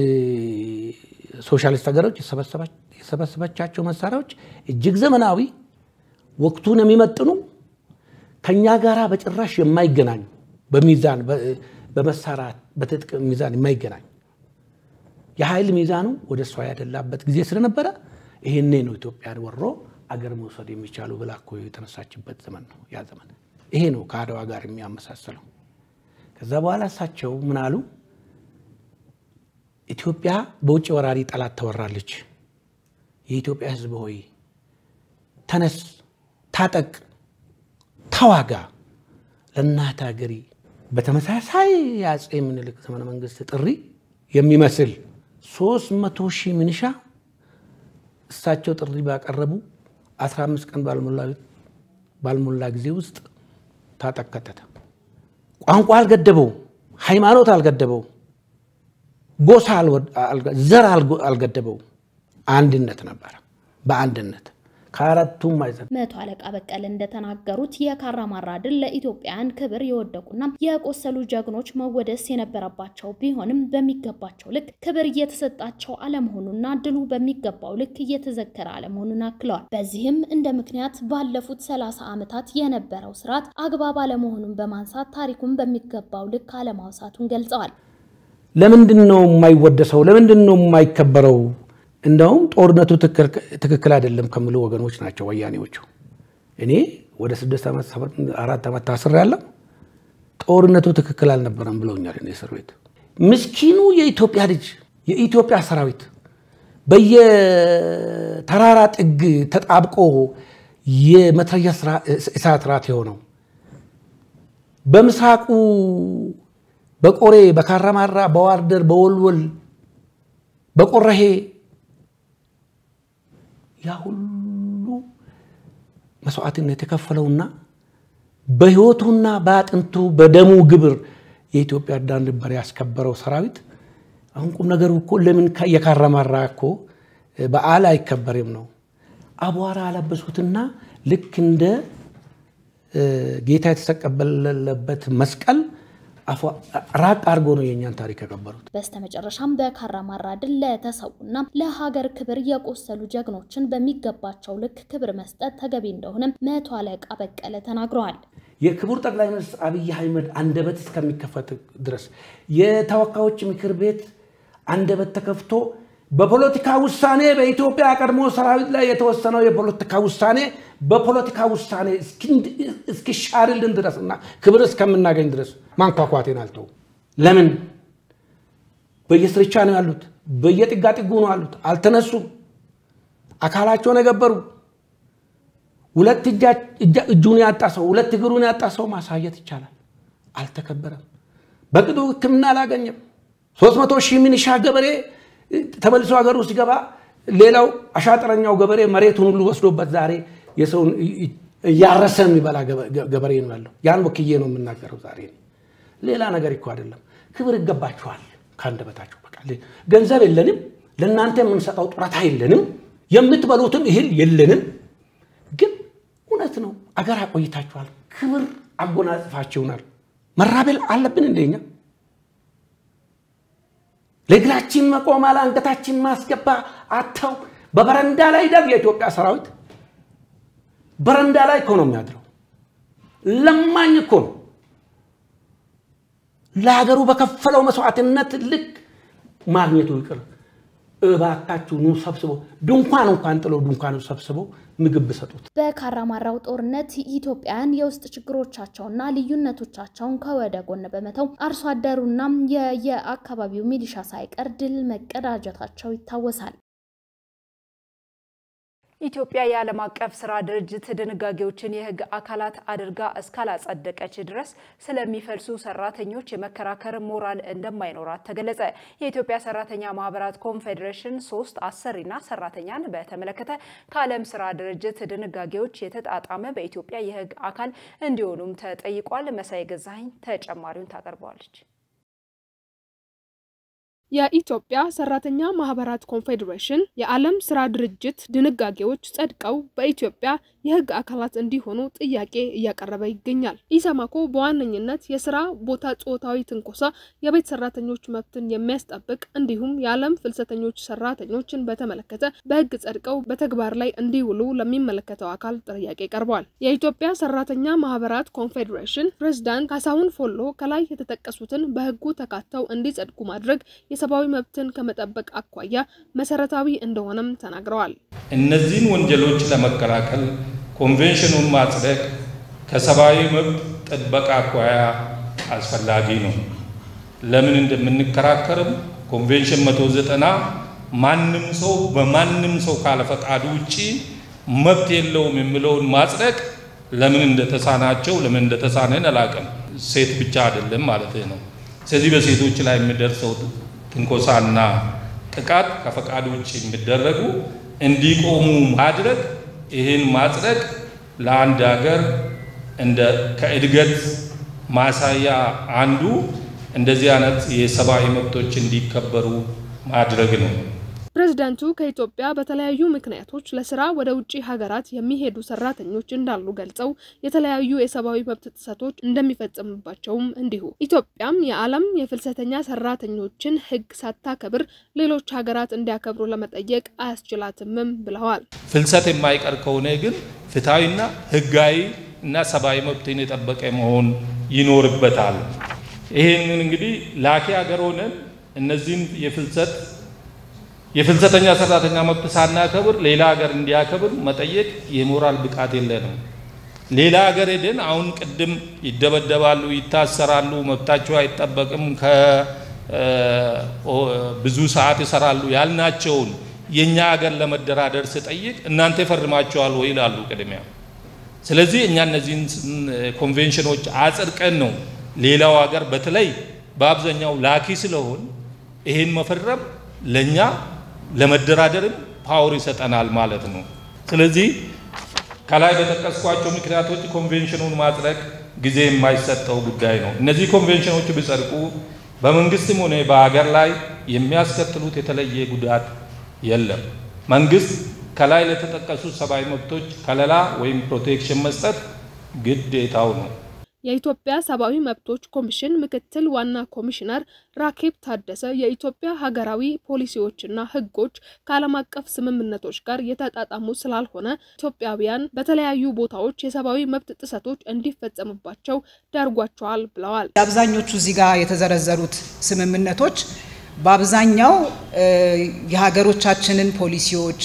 ሶሻሊስት ሀገሮች የሰበሰበቻቸው መሳሪያዎች እጅግ ዘመናዊ፣ ወቅቱን የሚመጥኑ ከኛ ጋራ በጭራሽ የማይገናኙ በሚዛን በመሳሪያ በትጥቅ ሚዛን የማይገናኙ የኃይል ሚዛኑ ወደ እሷ ያደላበት ጊዜ ስለነበረ ይህኔ ነው ኢትዮጵያን ወሮ አገር መውሰድ የሚቻሉ ብላ እኮ የተነሳችበት ዘመን ነው ያ ዘመን። ይሄ ነው ከአድዋ ጋር የሚያመሳስለው። ከዛ በኋላ እሳቸው ምን አሉ? ኢትዮጵያ በውጭ ወራሪ ጠላት ተወራለች። የኢትዮጵያ ሕዝብ ሆይ ተነስ፣ ታጠቅ፣ ተዋጋ ለእናት ሀገሪ። በተመሳሳይ የአፄ ምኒልክ ዘመነ መንግስት ጥሪ የሚመስል ሶስት መቶ ሺህ ሚኒሻ እሳቸው ጥሪ ባቀረቡ 15 ቀን ባልሞላ ጊዜ ውስጥ ታጠቅ ከተተ። ቋንቋ አልገደበው፣ ሃይማኖት አልገደበው፣ ጎሳ ዘር አልገደበው። አንድነት ነበረ። በአንድነት ከአራቱም ማዕዘን መቶ አለቃ በቀለ እንደተናገሩት የካራማራ ድል ለኢትዮጵያውያን ክብር የወደቁና የቆሰሉ ጀግኖች መወደስ የነበረባቸው ቢሆንም በሚገባቸው ልክ ክብር እየተሰጣቸው አለመሆኑና ድሉ በሚገባው ልክ እየተዘከረ አለመሆኑን አክለዋል። በዚህም እንደ ምክንያት ባለፉት ሰላሳ ዓመታት የነበረው ስርዓት አግባብ አለመሆኑን በማንሳት ታሪኩን በሚገባው ልክ አለማውሳቱን ገልጸዋል። ለምንድን ነው የማይወደሰው? ለምንድን ነው የማይከበረው? እንደውም ጦርነቱ ትክክል አይደለም ከሚሉ ወገኖች ናቸው ወያኔዎቹ። እኔ ወደ ስድስት ዓመት አራት ዓመት ታስር ያለው ጦርነቱ ትክክል አልነበረም ብለውኛል። እኔ እስር ቤት ምስኪኑ የኢትዮጵያ ልጅ የኢትዮጵያ ሰራዊት በየተራራ ጥግ ተጣብቆ የመትረየስ እሳት ራት የሆነው በምስራቁ በቆሬ፣ በካራማራ፣ በዋርደር፣ በወልወል፣ በቆረሄ ያ ሁሉ መስዋዕትነት የከፈለውና በህይወቱና በአጥንቱ በደሙ ግብር የኢትዮጵያ ዳር ድንበር ያስከበረው ሰራዊት አሁን ቁም ነገሩ እኮ ለምን የካራማራ እኮ በዓል አይከበርም ነው። አቧራ አለበሱትና ልክ እንደ ጌታ የተሰቀለበት መስቀል ራቅ አድርጎ ነው የእኛን ታሪክ የቀበሩት። በስተመጨረሻም በካራማራ ድል ለተሰዉና ለሀገር ክብር የቆሰሉ ጀግኖችን በሚገባቸው ልክ ክብር መስጠት ተገቢ እንደሆነ መቶ አለቃ በቀለ ተናግረዋል። የክቡር ጠቅላይ ሚኒስትር አብይ አህመድ አንደበት እስከሚከፈት ድረስ የተወካዮች ምክር ቤት አንደበት ተከፍቶ በፖለቲካ ውሳኔ በኢትዮጵያ ቀድሞ ሰራዊት ላይ የተወሰነው የፖለቲካ ውሳኔ በፖለቲካ ውሳኔ እስኪሻርልን ድረስ እና ክብር እስከምናገኝ ድረስ ማንኳኳቴን አልተው። ለምን በየስርቻ ነው ያሉት፣ በየጥጋጥጉ ነው ያሉት። አልተነሱም። አካላቸውን የገበሩ ሁለት እጁን ያጣ ሰው ሁለት እግሩን ያጣ ሰው ማሳየት ይቻላል። አልተከበረም። በቅጡ ሕክምና አላገኘም። ሶስት መቶ ሺህ ሚኒሻ ገበሬ ተመልሶ ሀገር ውስጥ ሲገባ ሌላው አሻጥረኛው ገበሬ መሬቱን ሁሉ ወስዶበት ዛሬ የሰውን እያረሰ የሚበላ ገበሬ ነው ያለው። ያን ወክዬ ነው የምናገረው ዛሬ። ሌላ ነገር እኮ አይደለም። ክብር ይገባችኋል ከአንደበታችሁ። በቃ ገንዘብ የለንም፣ ለእናንተ የምንሰጠው ጡረታ የለንም፣ የምትበሉትም እህል የለንም። ግን እውነት ነው አገር አቆይታችኋል፣ ክብር አጎናጽፋችሁናል። መራቤል አለብን እንደኛ ለእግራችን መቆም አለ አንገታችን ማስገባ አተው በበረንዳ ላይ ደግ የኢትዮጵያ ሰራዊት በረንዳ ላይ እኮ ነው የሚያድረው። ለማኝ እኮ ነው። ለሀገሩ በከፈለው መስዋዕትነት ልክ ማግኘቱ ይቅር፣ እባካችሁ ኑ ሰብስበው ድንኳን እንኳን ጥለው ድንኳን ሰብስበው ምግብ ብሰጡት። በካራማራው ጦርነት ኢትዮጵያውያን የውስጥ ችግሮቻቸውና ልዩነቶቻቸውን ከወደ ጎን በመተው አርሶ አደሩና የየአካባቢው ሚሊሻ ሳይቀር ድል መቀዳጀታቸው ይታወሳል። ኢትዮጵያ የዓለም አቀፍ ስራ ድርጅት ድንጋጌዎችን የሕግ አካላት አድርጋ እስካላጸደቀች ድረስ ስለሚፈልሱ ሰራተኞች የመከራከር ሞራል እንደማይኖራት ተገለጸ። የኢትዮጵያ ሰራተኛ ማህበራት ኮንፌዴሬሽን ሶስት አሰሪና ሰራተኛን በተመለከተ ከዓለም ስራ ድርጅት ድንጋጌዎች የተጣጣመ በኢትዮጵያ የሕግ አካል እንዲሆኑም ተጠይቋል። መሳይ ገዛኸኝ ተጨማሪውን ታቀርበዋለች። የኢትዮጵያ ሰራተኛ ማህበራት ኮንፌዴሬሽን የዓለም ስራ ድርጅት ድንጋጌዎች ጸድቀው በኢትዮጵያ የህግ አካላት እንዲሆኑ ጥያቄ እያቀረበ ይገኛል። ኢሰማኮ በዋነኝነት የስራ ቦታ ጾታዊ ትንኮሳ፣ የቤት ሰራተኞች መብትን የሚያስጠብቅ እንዲሁም የዓለም ፍልሰተኞች ሰራተኞችን በተመለከተ በህግ ጸድቀው በተግባር ላይ እንዲውሉ ለሚመለከተው አካል ጥያቄ ቀርበዋል። የኢትዮጵያ ሰራተኛ ማህበራት ኮንፌዴሬሽን ፕሬዝዳንት ካሳሁን ፎሎ ከላይ የተጠቀሱትን በህጉ ተካተው እንዲጸድቁ ማድረግ የሰብአዊ መብትን ከመጠበቅ አኳያ መሰረታዊ እንደሆነም ተናግረዋል። እነዚህን ወንጀሎች ለመከላከል ኮንቬንሽኑን ማጽደቅ ከሰብአዊ መብት ጥበቃ አኳያ አስፈላጊ ነው። ለምን እንደምንከራከርም ኮንቬንሽን መቶ ዘጠና ማንም ሰው በማንም ሰው ካለ ፈቃዱ ውጪ መብት የለውም የሚለውን ማጽደቅ ለምን እንደተሳናቸው ለምን እንደተሳነን አላውቅም። ሴት ብቻ አይደለም ማለት ነው። ስለዚህ በሴቶች ላይ የሚደርሰው ትንኮሳና ጥቃት ከፈቃድ ውጭ የሚደረጉ እንዲቆሙ ማድረግ ይህን ማጽደቅ ለአንድ ሀገር እንደ ከእድገት ማሳያ አንዱ እንደዚህ አይነት የሰብአዊ መብቶች እንዲከበሩ ማድረግ ነው። ፕሬዝዳንቱ ከኢትዮጵያ በተለያዩ ምክንያቶች ለስራ ወደ ውጭ ሀገራት የሚሄዱ ሰራተኞች እንዳሉ ገልጸው የተለያዩ የሰብአዊ መብት ጥሰቶች እንደሚፈጸምባቸውም እንዲሁ ኢትዮጵያም የዓለም የፍልሰተኛ ሰራተኞችን ሕግ ሳታከብር ሌሎች ሀገራት እንዲያከብሩ ለመጠየቅ አያስችላትምም ብለዋል። ፍልሰት የማይቀር ከሆነ ግን ፍትሐዊና ሕጋዊ እና ሰብአዊ መብትን የጠበቀ መሆን ይኖርበታል። ይህንን እንግዲህ ላኪ ሀገር ሆነን እነዚህን የፍልሰት የፍልሰተኛ ሰራተኛ መብት ሳናከብር ሌላ ሀገር እንዲያከብር መጠየቅ የሞራል ብቃት የለንም። ሌላ ሀገር ሄደን አሁን ቅድም ይደበደባሉ፣ ይታሰራሉ፣ መብታቸው አይጠበቅም፣ ብዙ ሰዓት ይሰራሉ ያልናቸውን የእኛ ሀገር ለመደራደር ስጠይቅ እናንተ ፈርማቸዋል ወይ ይላሉ ቅድሚያ። ስለዚህ እኛ እነዚህን ኮንቬንሽኖች አጽድቀን ነው ሌላው ሀገር በተለይ በአብዛኛው ላኪ ስለሆን ይሄን መፈረም ለእኛ ለመደራደርም ፓወር ይሰጠናል ማለት ነው። ስለዚህ ከላይ በጠቀስኳቸው ምክንያቶች ኮንቬንሽኑን ማጽደቅ ጊዜ የማይሰጠው ጉዳይ ነው። እነዚህ ኮንቬንሽኖች ቢጸድቁ በመንግስትም ሆነ በሀገር ላይ የሚያስከትሉት የተለየ ጉዳት የለም። መንግስት ከላይ ለተጠቀሱት ሰብአዊ መብቶች ከለላ ወይም ፕሮቴክሽን መስጠት ግዴታው ነው። የኢትዮጵያ ሰብአዊ መብቶች ኮሚሽን ምክትል ዋና ኮሚሽነር ራኬብ ታደሰ የኢትዮጵያ ሀገራዊ ፖሊሲዎችና ሕጎች ከዓለም አቀፍ ስምምነቶች ጋር የተጣጣሙ ስላልሆነ ኢትዮጵያውያን በተለያዩ ቦታዎች የሰብአዊ መብት ጥሰቶች እንዲፈጸምባቸው ዳርጓቸዋል ብለዋል። አብዛኞቹ እዚህ ጋር የተዘረዘሩት ስምምነቶች በአብዛኛው የሀገሮቻችንን ፖሊሲዎች፣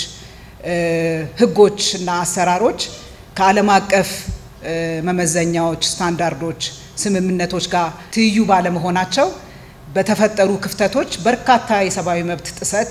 ሕጎች እና አሰራሮች ከዓለም አቀፍ መመዘኛዎች፣ ስታንዳርዶች፣ ስምምነቶች ጋር ትይዩ ባለመሆናቸው በተፈጠሩ ክፍተቶች በርካታ የሰብአዊ መብት ጥሰት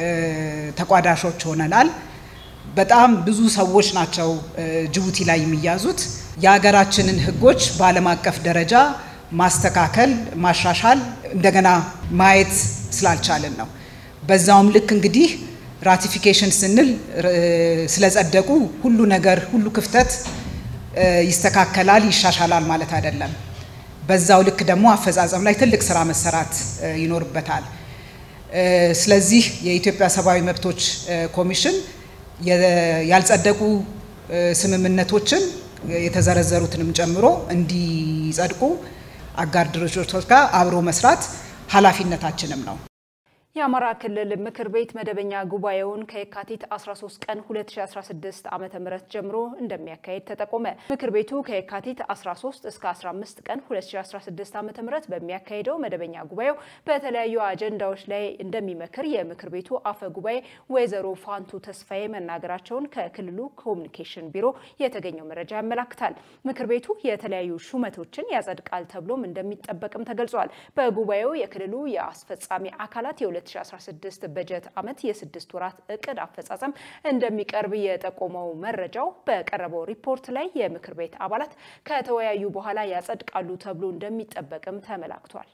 ተቋዳሾች ሆነናል። በጣም ብዙ ሰዎች ናቸው ጅቡቲ ላይ የሚያዙት። የሀገራችንን ህጎች በዓለም አቀፍ ደረጃ ማስተካከል፣ ማሻሻል፣ እንደገና ማየት ስላልቻልን ነው። በዛውም ልክ እንግዲህ ራቲፊኬሽን ስንል ስለጸደቁ ሁሉ ነገር ሁሉ ክፍተት ይስተካከላል፣ ይሻሻላል ማለት አይደለም። በዛው ልክ ደግሞ አፈጻጸም ላይ ትልቅ ስራ መሰራት ይኖርበታል። ስለዚህ የኢትዮጵያ ሰብአዊ መብቶች ኮሚሽን ያልጸደቁ ስምምነቶችን የተዘረዘሩትንም ጨምሮ እንዲጸድቁ አጋር ድርጅቶች ጋር አብሮ መስራት ኃላፊነታችንም ነው። የአማራ ክልል ምክር ቤት መደበኛ ጉባኤውን ከየካቲት 13 ቀን 2016 ዓ.ም ጀምሮ እንደሚያካሄድ ተጠቆመ። ምክር ቤቱ ከየካቲት 13 እስከ 15 ቀን 2016 ዓ.ም በሚያካሄደው መደበኛ ጉባኤው በተለያዩ አጀንዳዎች ላይ እንደሚመክር የምክር ቤቱ አፈ ጉባኤ ወይዘሮ ፋንቱ ተስፋዬ መናገራቸውን ከክልሉ ኮሚኒኬሽን ቢሮ የተገኘው መረጃ ያመላክታል። ምክር ቤቱ የተለያዩ ሹመቶችን ያጸድቃል ተብሎም እንደሚጠበቅም ተገልጿል። በጉባኤው የክልሉ የአስፈጻሚ አካላት የ 2016 በጀት ዓመት የስድስት ወራት እቅድ አፈጻጸም እንደሚቀርብ የጠቆመው መረጃው በቀረበው ሪፖርት ላይ የምክር ቤት አባላት ከተወያዩ በኋላ ያጸድቃሉ ተብሎ እንደሚጠበቅም ተመላክቷል።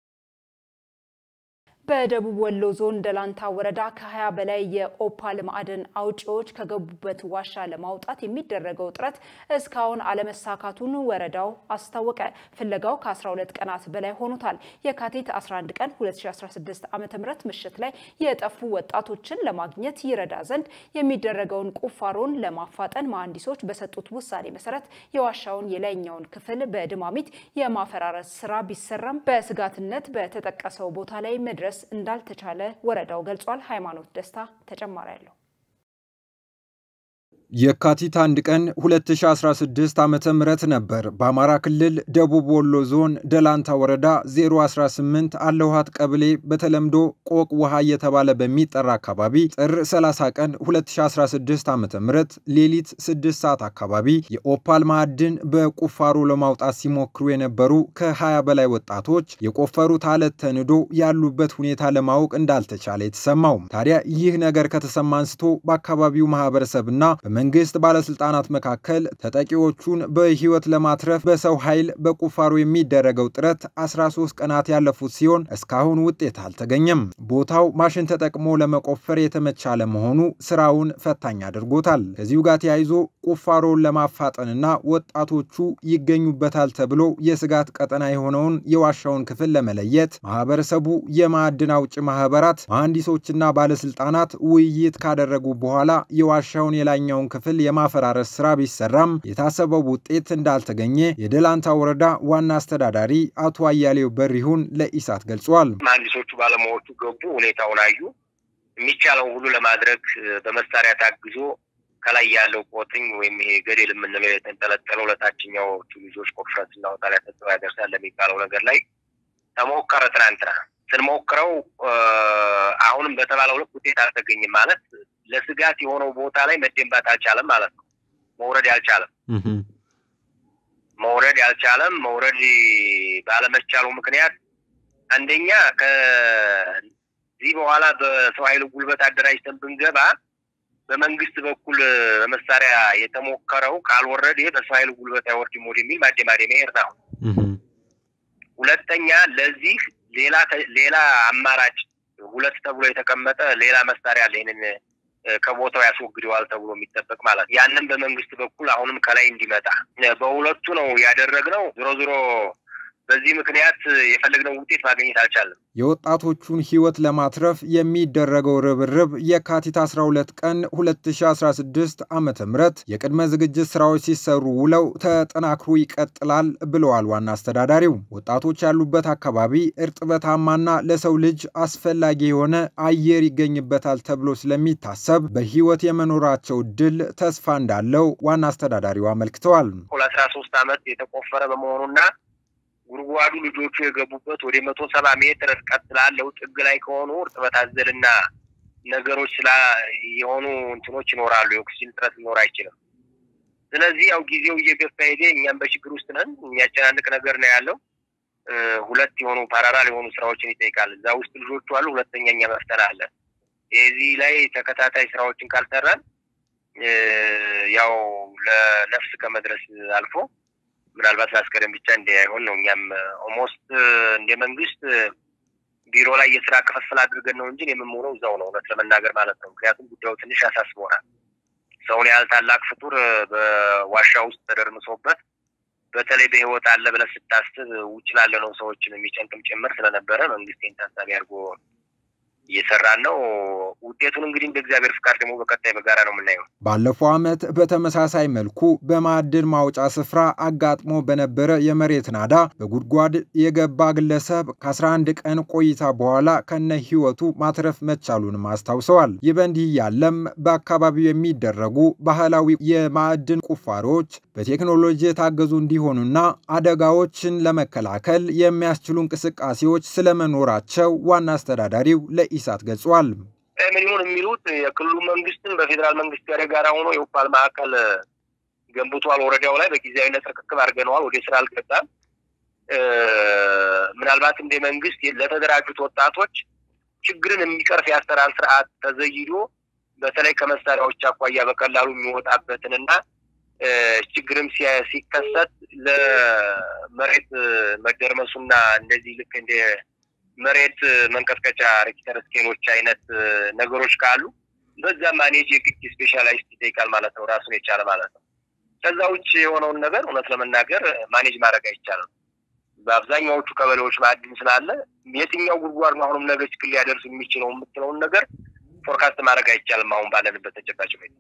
በደቡብ ወሎ ዞን ደላንታ ወረዳ ከ20 በላይ የኦፓል ማዕድን አውጪዎች ከገቡበት ዋሻ ለማውጣት የሚደረገው ጥረት እስካሁን አለመሳካቱን ወረዳው አስታወቀ። ፍለጋው ከ12 ቀናት በላይ ሆኖታል። የካቲት 11 ቀን 2016 ዓ.ም ምሽት ላይ የጠፉ ወጣቶችን ለማግኘት ይረዳ ዘንድ የሚደረገውን ቁፋሮን ለማፋጠን መሐንዲሶች በሰጡት ውሳኔ መሰረት የዋሻውን የላይኛውን ክፍል በድማሚት የማፈራረስ ስራ ቢሰራም በስጋትነት በተጠቀሰው ቦታ ላይ መድረስ እንዳልተቻለ ወረዳው ገልጿል። ሃይማኖት ደስታ ተጨማሪ አለው። የካቲት አንድ ቀን 2016 ዓ ም ነበር በአማራ ክልል ደቡብ ወሎ ዞን ደላንታ ወረዳ 018 አለውሃት ቀበሌ በተለምዶ ቆቅ ውሃ እየተባለ በሚጠራ አካባቢ ጥር 30 ቀን 2016 ዓ ም ሌሊት 6 ሰዓት አካባቢ የኦፓል ማዕድን በቁፋሮ ለማውጣት ሲሞክሩ የነበሩ ከ20 በላይ ወጣቶች የቆፈሩት አለት ተንዶ ያሉበት ሁኔታ ለማወቅ እንዳልተቻለ የተሰማው ታዲያ ይህ ነገር ከተሰማ አንስቶ በአካባቢው ማህበረሰብና መንግስት ባለስልጣናት መካከል ተጠቂዎቹን በህይወት ለማትረፍ በሰው ኃይል በቁፋሮ የሚደረገው ጥረት 13 ቀናት ያለፉት ሲሆን እስካሁን ውጤት አልተገኘም። ቦታው ማሽን ተጠቅሞ ለመቆፈር የተመቻ ለመሆኑ ስራውን ፈታኝ አድርጎታል። ከዚሁ ጋር ተያይዞ ቁፋሮውን ለማፋጠንና ወጣቶቹ ይገኙበታል ተብሎ የስጋት ቀጠና የሆነውን የዋሻውን ክፍል ለመለየት ማህበረሰቡ፣ የማዕድን አውጭ ማህበራት፣ መሐንዲሶችና ባለስልጣናት ውይይት ካደረጉ በኋላ የዋሻውን የላኛውን ክፍል የማፈራረስ ስራ ቢሰራም የታሰበው ውጤት እንዳልተገኘ የደላንታ ወረዳ ዋና አስተዳዳሪ አቶ አያሌው በሪሁን ለኢሳት ገልጿል። መሀንዲሶቹ ባለሙያዎቹ ገቡ፣ ሁኔታውን አዩ። የሚቻለውን ሁሉ ለማድረግ በመሳሪያ ታግዞ ከላይ ያለው ቆጥኝ ወይም ይሄ ገደል የምንለው የተንጠለጠለው ለታችኛዎቹ ልጆች ቆፍረት ስናወጣ ላይ ተጽዕኖ ያደርሳል ለሚባለው ነገር ላይ ተሞከረ። ትናንትና ስንሞክረው አሁንም በተባለው ልክ ውጤት አልተገኘም ማለት ለስጋት የሆነው ቦታ ላይ መደንባት አልቻለም ማለት ነው። መውረድ አልቻለም መውረድ አልቻለም። መውረድ ባለመቻሉ ምክንያት አንደኛ ከዚህ በኋላ በሰው ኃይል ጉልበት አደራጅተን ብንገባ በመንግስት በኩል በመሳሪያ የተሞከረው ካልወረደ በሰው ኃይል ጉልበት አይወርድም ወደሚል ማደማደሚያ መሄድ ነው። ሁለተኛ ለዚህ ሌላ ሌላ አማራጭ ሁለት ተብሎ የተቀመጠ ሌላ መሳሪያ አለ ይህንን ከቦታው ያስወግደዋል ተብሎ የሚጠበቅ ማለት ነው። ያንን በመንግስት በኩል አሁንም ከላይ እንዲመጣ በሁለቱ ነው ያደረግነው። ዞሮ ዞሮ በዚህ ምክንያት የፈለግነው ውጤት ማግኘት አልቻለም። የወጣቶቹን ሕይወት ለማትረፍ የሚደረገው ርብርብ የካቲት 12 ቀን 2016 ዓ ም የቅድመ ዝግጅት ስራዎች ሲሰሩ ውለው ተጠናክሮ ይቀጥላል ብለዋል ዋና አስተዳዳሪው። ወጣቶች ያሉበት አካባቢ እርጥበታማና ለሰው ልጅ አስፈላጊ የሆነ አየር ይገኝበታል ተብሎ ስለሚታሰብ በሕይወት የመኖራቸው እድል ተስፋ እንዳለው ዋና አስተዳዳሪው አመልክተዋል። ለአስራ ሶስት ዓመት የተቆፈረ በመሆኑና ጉድጓዱ ልጆቹ የገቡበት ወደ መቶ ሰባ ሜትር ርቀት ስላለው ጥግ ላይ ከሆኑ እርጥበት አዘልና ነገሮች ስላ የሆኑ እንትኖች ይኖራሉ። የኦክሲጅን እጥረት ሊኖር አይችልም። ስለዚህ ያው ጊዜው እየገፋ ሄደ። እኛም በችግር ውስጥ ነን። የሚያጨናንቅ ነገር ነው ያለው። ሁለት የሆኑ ፓራራል የሆኑ ስራዎችን ይጠይቃል። እዛ ውስጥ ልጆቹ አሉ። ሁለተኛ እኛ መፍተን አለ። የዚህ ላይ ተከታታይ ስራዎችን ካልሰራን ያው ለነፍስ ከመድረስ አልፎ ምናልባት ማስቀደም ብቻ እንዳይሆን ነው። እኛም ኦልሞስት እንደ መንግስት ቢሮ ላይ የስራ ክፍፍል አድርገን ነው እንጂ የምንሆነው እዛው ነው፣ እውነት ለመናገር ማለት ነው። ምክንያቱም ጉዳዩ ትንሽ ያሳስቦናል። ሰውን ያህል ታላቅ ፍጡር በዋሻ ውስጥ ተደርምሶበት በተለይ በህይወት አለ ብለህ ስታስብ ውጭ ላለ ነው ሰዎችን የሚጨንቅም ጭምር ስለነበረ መንግስቴን ታሳቢ አድርጎ እየሰራን ነው። ውጤቱን እንግዲህ እንደ እግዚአብሔር ፍቃድ ደግሞ በቀጣይ በጋራ ነው የምናየው። ባለፈው ዓመት በተመሳሳይ መልኩ በማዕድን ማውጫ ስፍራ አጋጥሞ በነበረ የመሬት ናዳ በጉድጓድ የገባ ግለሰብ ከ11 ቀን ቆይታ በኋላ ከነ ህይወቱ ማትረፍ መቻሉንም አስታውሰዋል። ይህ በእንዲህ ያለም በአካባቢው የሚደረጉ ባህላዊ የማዕድን ቁፋሮች በቴክኖሎጂ የታገዙ እንዲሆኑና አደጋዎችን ለመከላከል የሚያስችሉ እንቅስቃሴዎች ስለመኖራቸው ዋና አስተዳዳሪው ለኢሳት ገልጿል። ምን ይሁን የሚሉት የክልሉ መንግስትም በፌዴራል መንግስት ጋር የጋራ ሆኖ የኦፓል ማዕከል ገንብቷል። ወረዳው ላይ በጊዜያዊነት ርክክብ አድርገነዋል። ወደ ስራ አልገባም። ምናልባት እንደ መንግስት ለተደራጁት ወጣቶች ችግርን የሚቀርፍ የአሰራር ስርዓት ተዘይዶ በተለይ ከመሳሪያዎች አኳያ በቀላሉ የሚወጣበትንና ችግርም ሲከሰት ለመሬት መደርመሱና እንደዚህ ልክ እንደ መሬት መንቀጥቀጫ ሬክተር ስኬሎች አይነት ነገሮች ካሉ በዛ ማኔጅ የግድ ስፔሻላይስት ይጠይቃል ማለት ነው፣ ራሱን የቻለ ማለት ነው። ከዛ ውጭ የሆነውን ነገር እውነት ለመናገር ማኔጅ ማድረግ አይቻልም። በአብዛኛዎቹ ቀበሌዎች ማዕድን ስላለ የትኛው ጉድጓድ ነው አሁንም ነገ ችግር ሊያደርስ የሚችለው የምትለውን ነገር ፎርካስት ማድረግ አይቻልም አሁን ባለንበት ተጨባጭ ሁኔታ።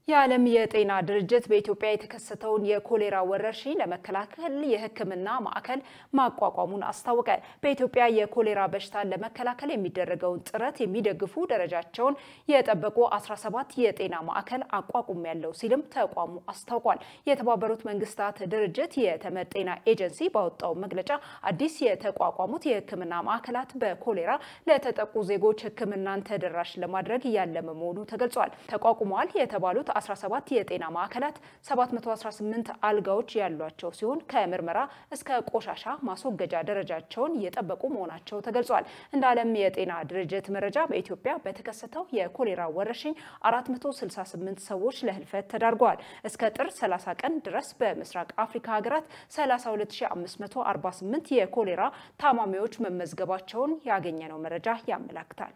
የዓለም የጤና ድርጅት በኢትዮጵያ የተከሰተውን የኮሌራ ወረርሽኝ ለመከላከል የሕክምና ማዕከል ማቋቋሙን አስታወቀ። በኢትዮጵያ የኮሌራ በሽታን ለመከላከል የሚደረገውን ጥረት የሚደግፉ ደረጃቸውን የጠበቁ 17 የጤና ማዕከል አቋቁም ያለው ሲልም ተቋሙ አስታውቋል። የተባበሩት መንግስታት ድርጅት የተመድ ጤና ኤጀንሲ ባወጣው መግለጫ አዲስ የተቋቋሙት የሕክምና ማዕከላት በኮሌራ ለተጠቁ ዜጎች ሕክምናን ተደራሽ ለማድረግ ያለመ መሆኑ ተገልጿል። ተቋቁመዋል የተባሉት 17 የጤና ማዕከላት 718 አልጋዎች ያሏቸው ሲሆን ከምርመራ እስከ ቆሻሻ ማስወገጃ ደረጃቸውን የጠበቁ መሆናቸው ተገልጿል። እንደ ዓለም የጤና ድርጅት መረጃ በኢትዮጵያ በተከሰተው የኮሌራ ወረርሽኝ 468 ሰዎች ለህልፈት ተዳርገዋል። እስከ ጥር 30 ቀን ድረስ በምስራቅ አፍሪካ ሀገራት 32548 የኮሌራ ታማሚዎች መመዝገባቸውን ያገኘነው መረጃ ያመላክታል።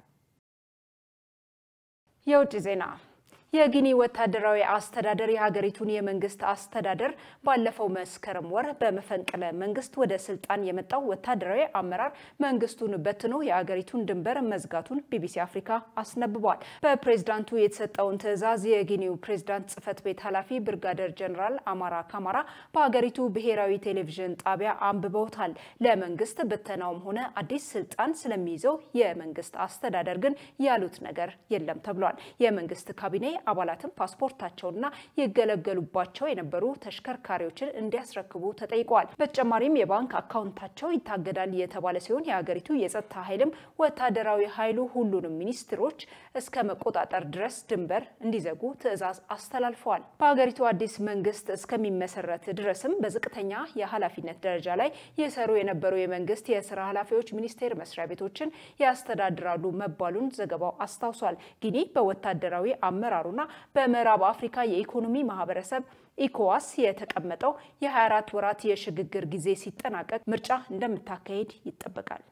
የውጭ ዜና የጊኒ ወታደራዊ አስተዳደር የሀገሪቱን የመንግስት አስተዳደር ባለፈው መስከረም ወር በመፈንቅለ መንግስት ወደ ስልጣን የመጣው ወታደራዊ አመራር መንግስቱን በትኖ የሀገሪቱን ድንበር መዝጋቱን ቢቢሲ አፍሪካ አስነብቧል። በፕሬዝዳንቱ የተሰጠውን ትዕዛዝ የጊኒው ፕሬዝዳንት ጽህፈት ቤት ኃላፊ ብርጋደር ጀኔራል አማራ ካማራ በሀገሪቱ ብሔራዊ ቴሌቪዥን ጣቢያ አንብበውታል። ለመንግስት ብተናውም ሆነ አዲስ ስልጣን ስለሚይዘው የመንግስት አስተዳደር ግን ያሉት ነገር የለም ተብሏል። የመንግስት ካቢኔ አባላትም ፓስፖርታቸውና ይገለገሉባቸው የነበሩ ተሽከርካሪዎችን እንዲያስረክቡ ተጠይቀዋል። በተጨማሪም የባንክ አካውንታቸው ይታገዳል የተባለ ሲሆን የሀገሪቱ የጸጥታ ኃይልም ወታደራዊ ኃይሉ ሁሉንም ሚኒስትሮች እስከ መቆጣጠር ድረስ ድንበር እንዲዘጉ ትዕዛዝ አስተላልፈዋል። በሀገሪቱ አዲስ መንግስት እስከሚመሰረት ድረስም በዝቅተኛ የኃላፊነት ደረጃ ላይ የሰሩ የነበሩ የመንግስት የስራ ኃላፊዎች ሚኒስቴር መስሪያ ቤቶችን ያስተዳድራሉ መባሉን ዘገባው አስታውሷል። ጊኒ በወታደራዊ አመራሩ ና በምዕራብ አፍሪካ የኢኮኖሚ ማህበረሰብ ኢኮዋስ የተቀመጠው የ24 ወራት የሽግግር ጊዜ ሲጠናቀቅ ምርጫ እንደምታካሄድ ይጠበቃል።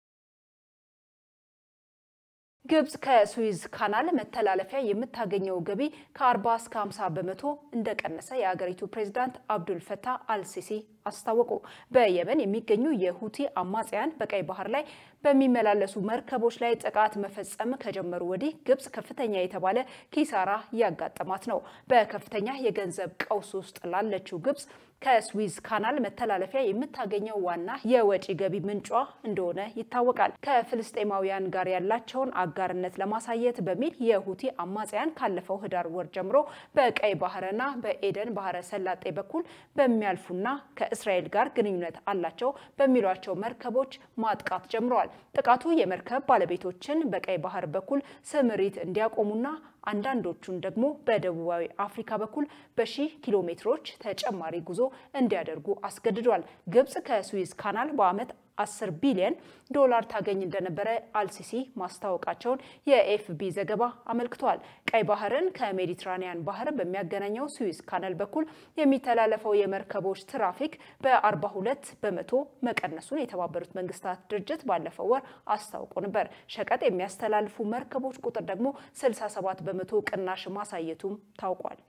ግብጽ ከሱዊዝ ካናል መተላለፊያ የምታገኘው ገቢ ከ40 እስከ 50 በመቶ እንደቀነሰ የአገሪቱ ፕሬዝዳንት አብዱል ፈታህ አልሲሲ አስታወቁ። በየመን የሚገኙ የሁቲ አማጽያን በቀይ ባህር ላይ በሚመላለሱ መርከቦች ላይ ጥቃት መፈጸም ከጀመሩ ወዲህ ግብጽ ከፍተኛ የተባለ ኪሳራ እያጋጠማት ነው። በከፍተኛ የገንዘብ ቀውስ ውስጥ ላለችው ግብጽ ከስዊዝ ካናል መተላለፊያ የምታገኘው ዋና የወጪ ገቢ ምንጯ እንደሆነ ይታወቃል። ከፍልስጤማውያን ጋር ያላቸውን አጋርነት ለማሳየት በሚል የሁቲ አማጽያን ካለፈው ህዳር ወር ጀምሮ በቀይ ባህርና በኤደን ባህረ ሰላጤ በኩል በሚያልፉና ከእስራኤል ጋር ግንኙነት አላቸው በሚሏቸው መርከቦች ማጥቃት ጀምረዋል። ጥቃቱ የመርከብ ባለቤቶችን በቀይ ባህር በኩል ስምሪት እንዲያቆሙና አንዳንዶቹን ደግሞ በደቡባዊ አፍሪካ በኩል በሺህ ኪሎ ሜትሮች ተጨማሪ ጉዞ እንዲያደርጉ አስገድዷል። ግብጽ ከስዊዝ ካናል በዓመት 10 ቢሊዮን ዶላር ታገኝ እንደነበረ አልሲሲ ማስታወቃቸውን የኤፍቢ ዘገባ አመልክቷል። ቀይ ባህርን ከሜዲትራኒያን ባህር በሚያገናኘው ስዊዝ ካናል በኩል የሚተላለፈው የመርከቦች ትራፊክ በ42 በመቶ መቀነሱን የተባበሩት መንግስታት ድርጅት ባለፈው ወር አስታውቆ ነበር። ሸቀጥ የሚያስተላልፉ መርከቦች ቁጥር ደግሞ 67 በመቶ ቅናሽ ማሳየቱም ታውቋል።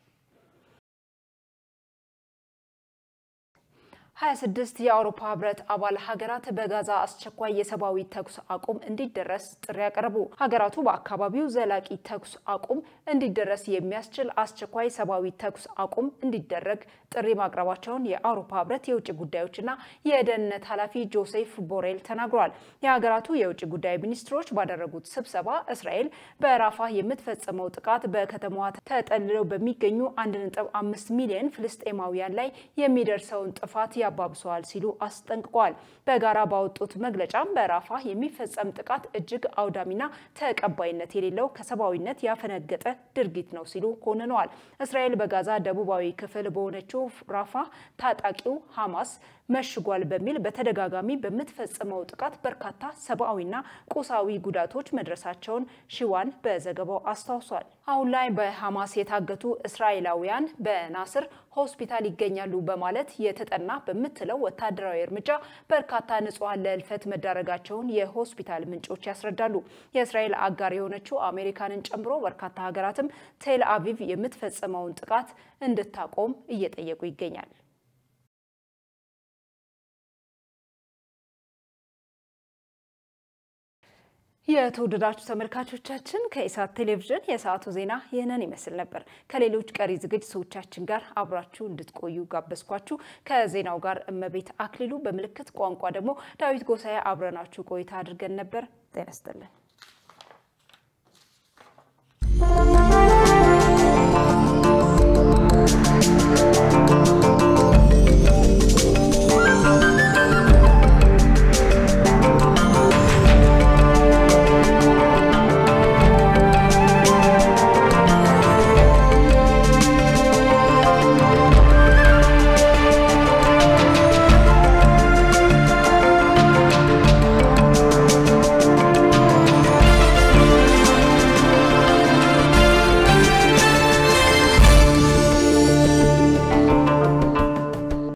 26 የአውሮፓ ህብረት አባል ሀገራት በጋዛ አስቸኳይ የሰብአዊ ተኩስ አቁም እንዲደረስ ጥሪ ያቀረቡ። ሀገራቱ በአካባቢው ዘላቂ ተኩስ አቁም እንዲደረስ የሚያስችል አስቸኳይ ሰብአዊ ተኩስ አቁም እንዲደረግ ጥሪ ማቅረባቸውን የአውሮፓ ህብረት የውጭ ጉዳዮችና የደህንነት ኃላፊ ጆሴፍ ቦሬል ተናግሯል። የሀገራቱ የውጭ ጉዳይ ሚኒስትሮች ባደረጉት ስብሰባ እስራኤል በራፋ የምትፈጽመው ጥቃት በከተማዋ ተጠልለው በሚገኙ 1.5 ሚሊዮን ፍልስጤማውያን ላይ የሚደርሰውን ጥፋት ያባብሰዋል ሲሉ አስጠንቅቀዋል። በጋራ ባወጡት መግለጫም በራፋ የሚፈጸም ጥቃት እጅግ አውዳሚና ተቀባይነት የሌለው ከሰብአዊነት ያፈነገጠ ድርጊት ነው ሲሉ ኮንነዋል። እስራኤል በጋዛ ደቡባዊ ክፍል በሆነችው ራፋ ታጣቂው ሐማስ መሽጓል በሚል በተደጋጋሚ በምትፈጽመው ጥቃት በርካታ ሰብአዊና ቁሳዊ ጉዳቶች መድረሳቸውን ሽዋን በዘገባው አስታውሷል። አሁን ላይ በሐማስ የታገቱ እስራኤላውያን በናስር ሆስፒታል ይገኛሉ በማለት የተጠና በምትለው ወታደራዊ እርምጃ በርካታ ንጹሐን ለህልፈት መዳረጋቸውን የሆስፒታል ምንጮች ያስረዳሉ። የእስራኤል አጋር የሆነችው አሜሪካንን ጨምሮ በርካታ ሀገራትም ቴል አቪቭ የምትፈጽመውን ጥቃት እንድታቆም እየጠየቁ ይገኛል። የተወደዳችሁ ተመልካቾቻችን ከኢሳት ቴሌቪዥን የሰዓቱ ዜና ይህንን ይመስል ነበር። ከሌሎች ቀሪ ዝግጅቶቻችን ጋር አብራችሁ እንድትቆዩ ጋበዝኳችሁ። ከዜናው ጋር እመቤት አክሊሉ፣ በምልክት ቋንቋ ደግሞ ዳዊት ጎሳዬ አብረናችሁ ቆይታ አድርገን ነበር። ጤና ይስጥልን።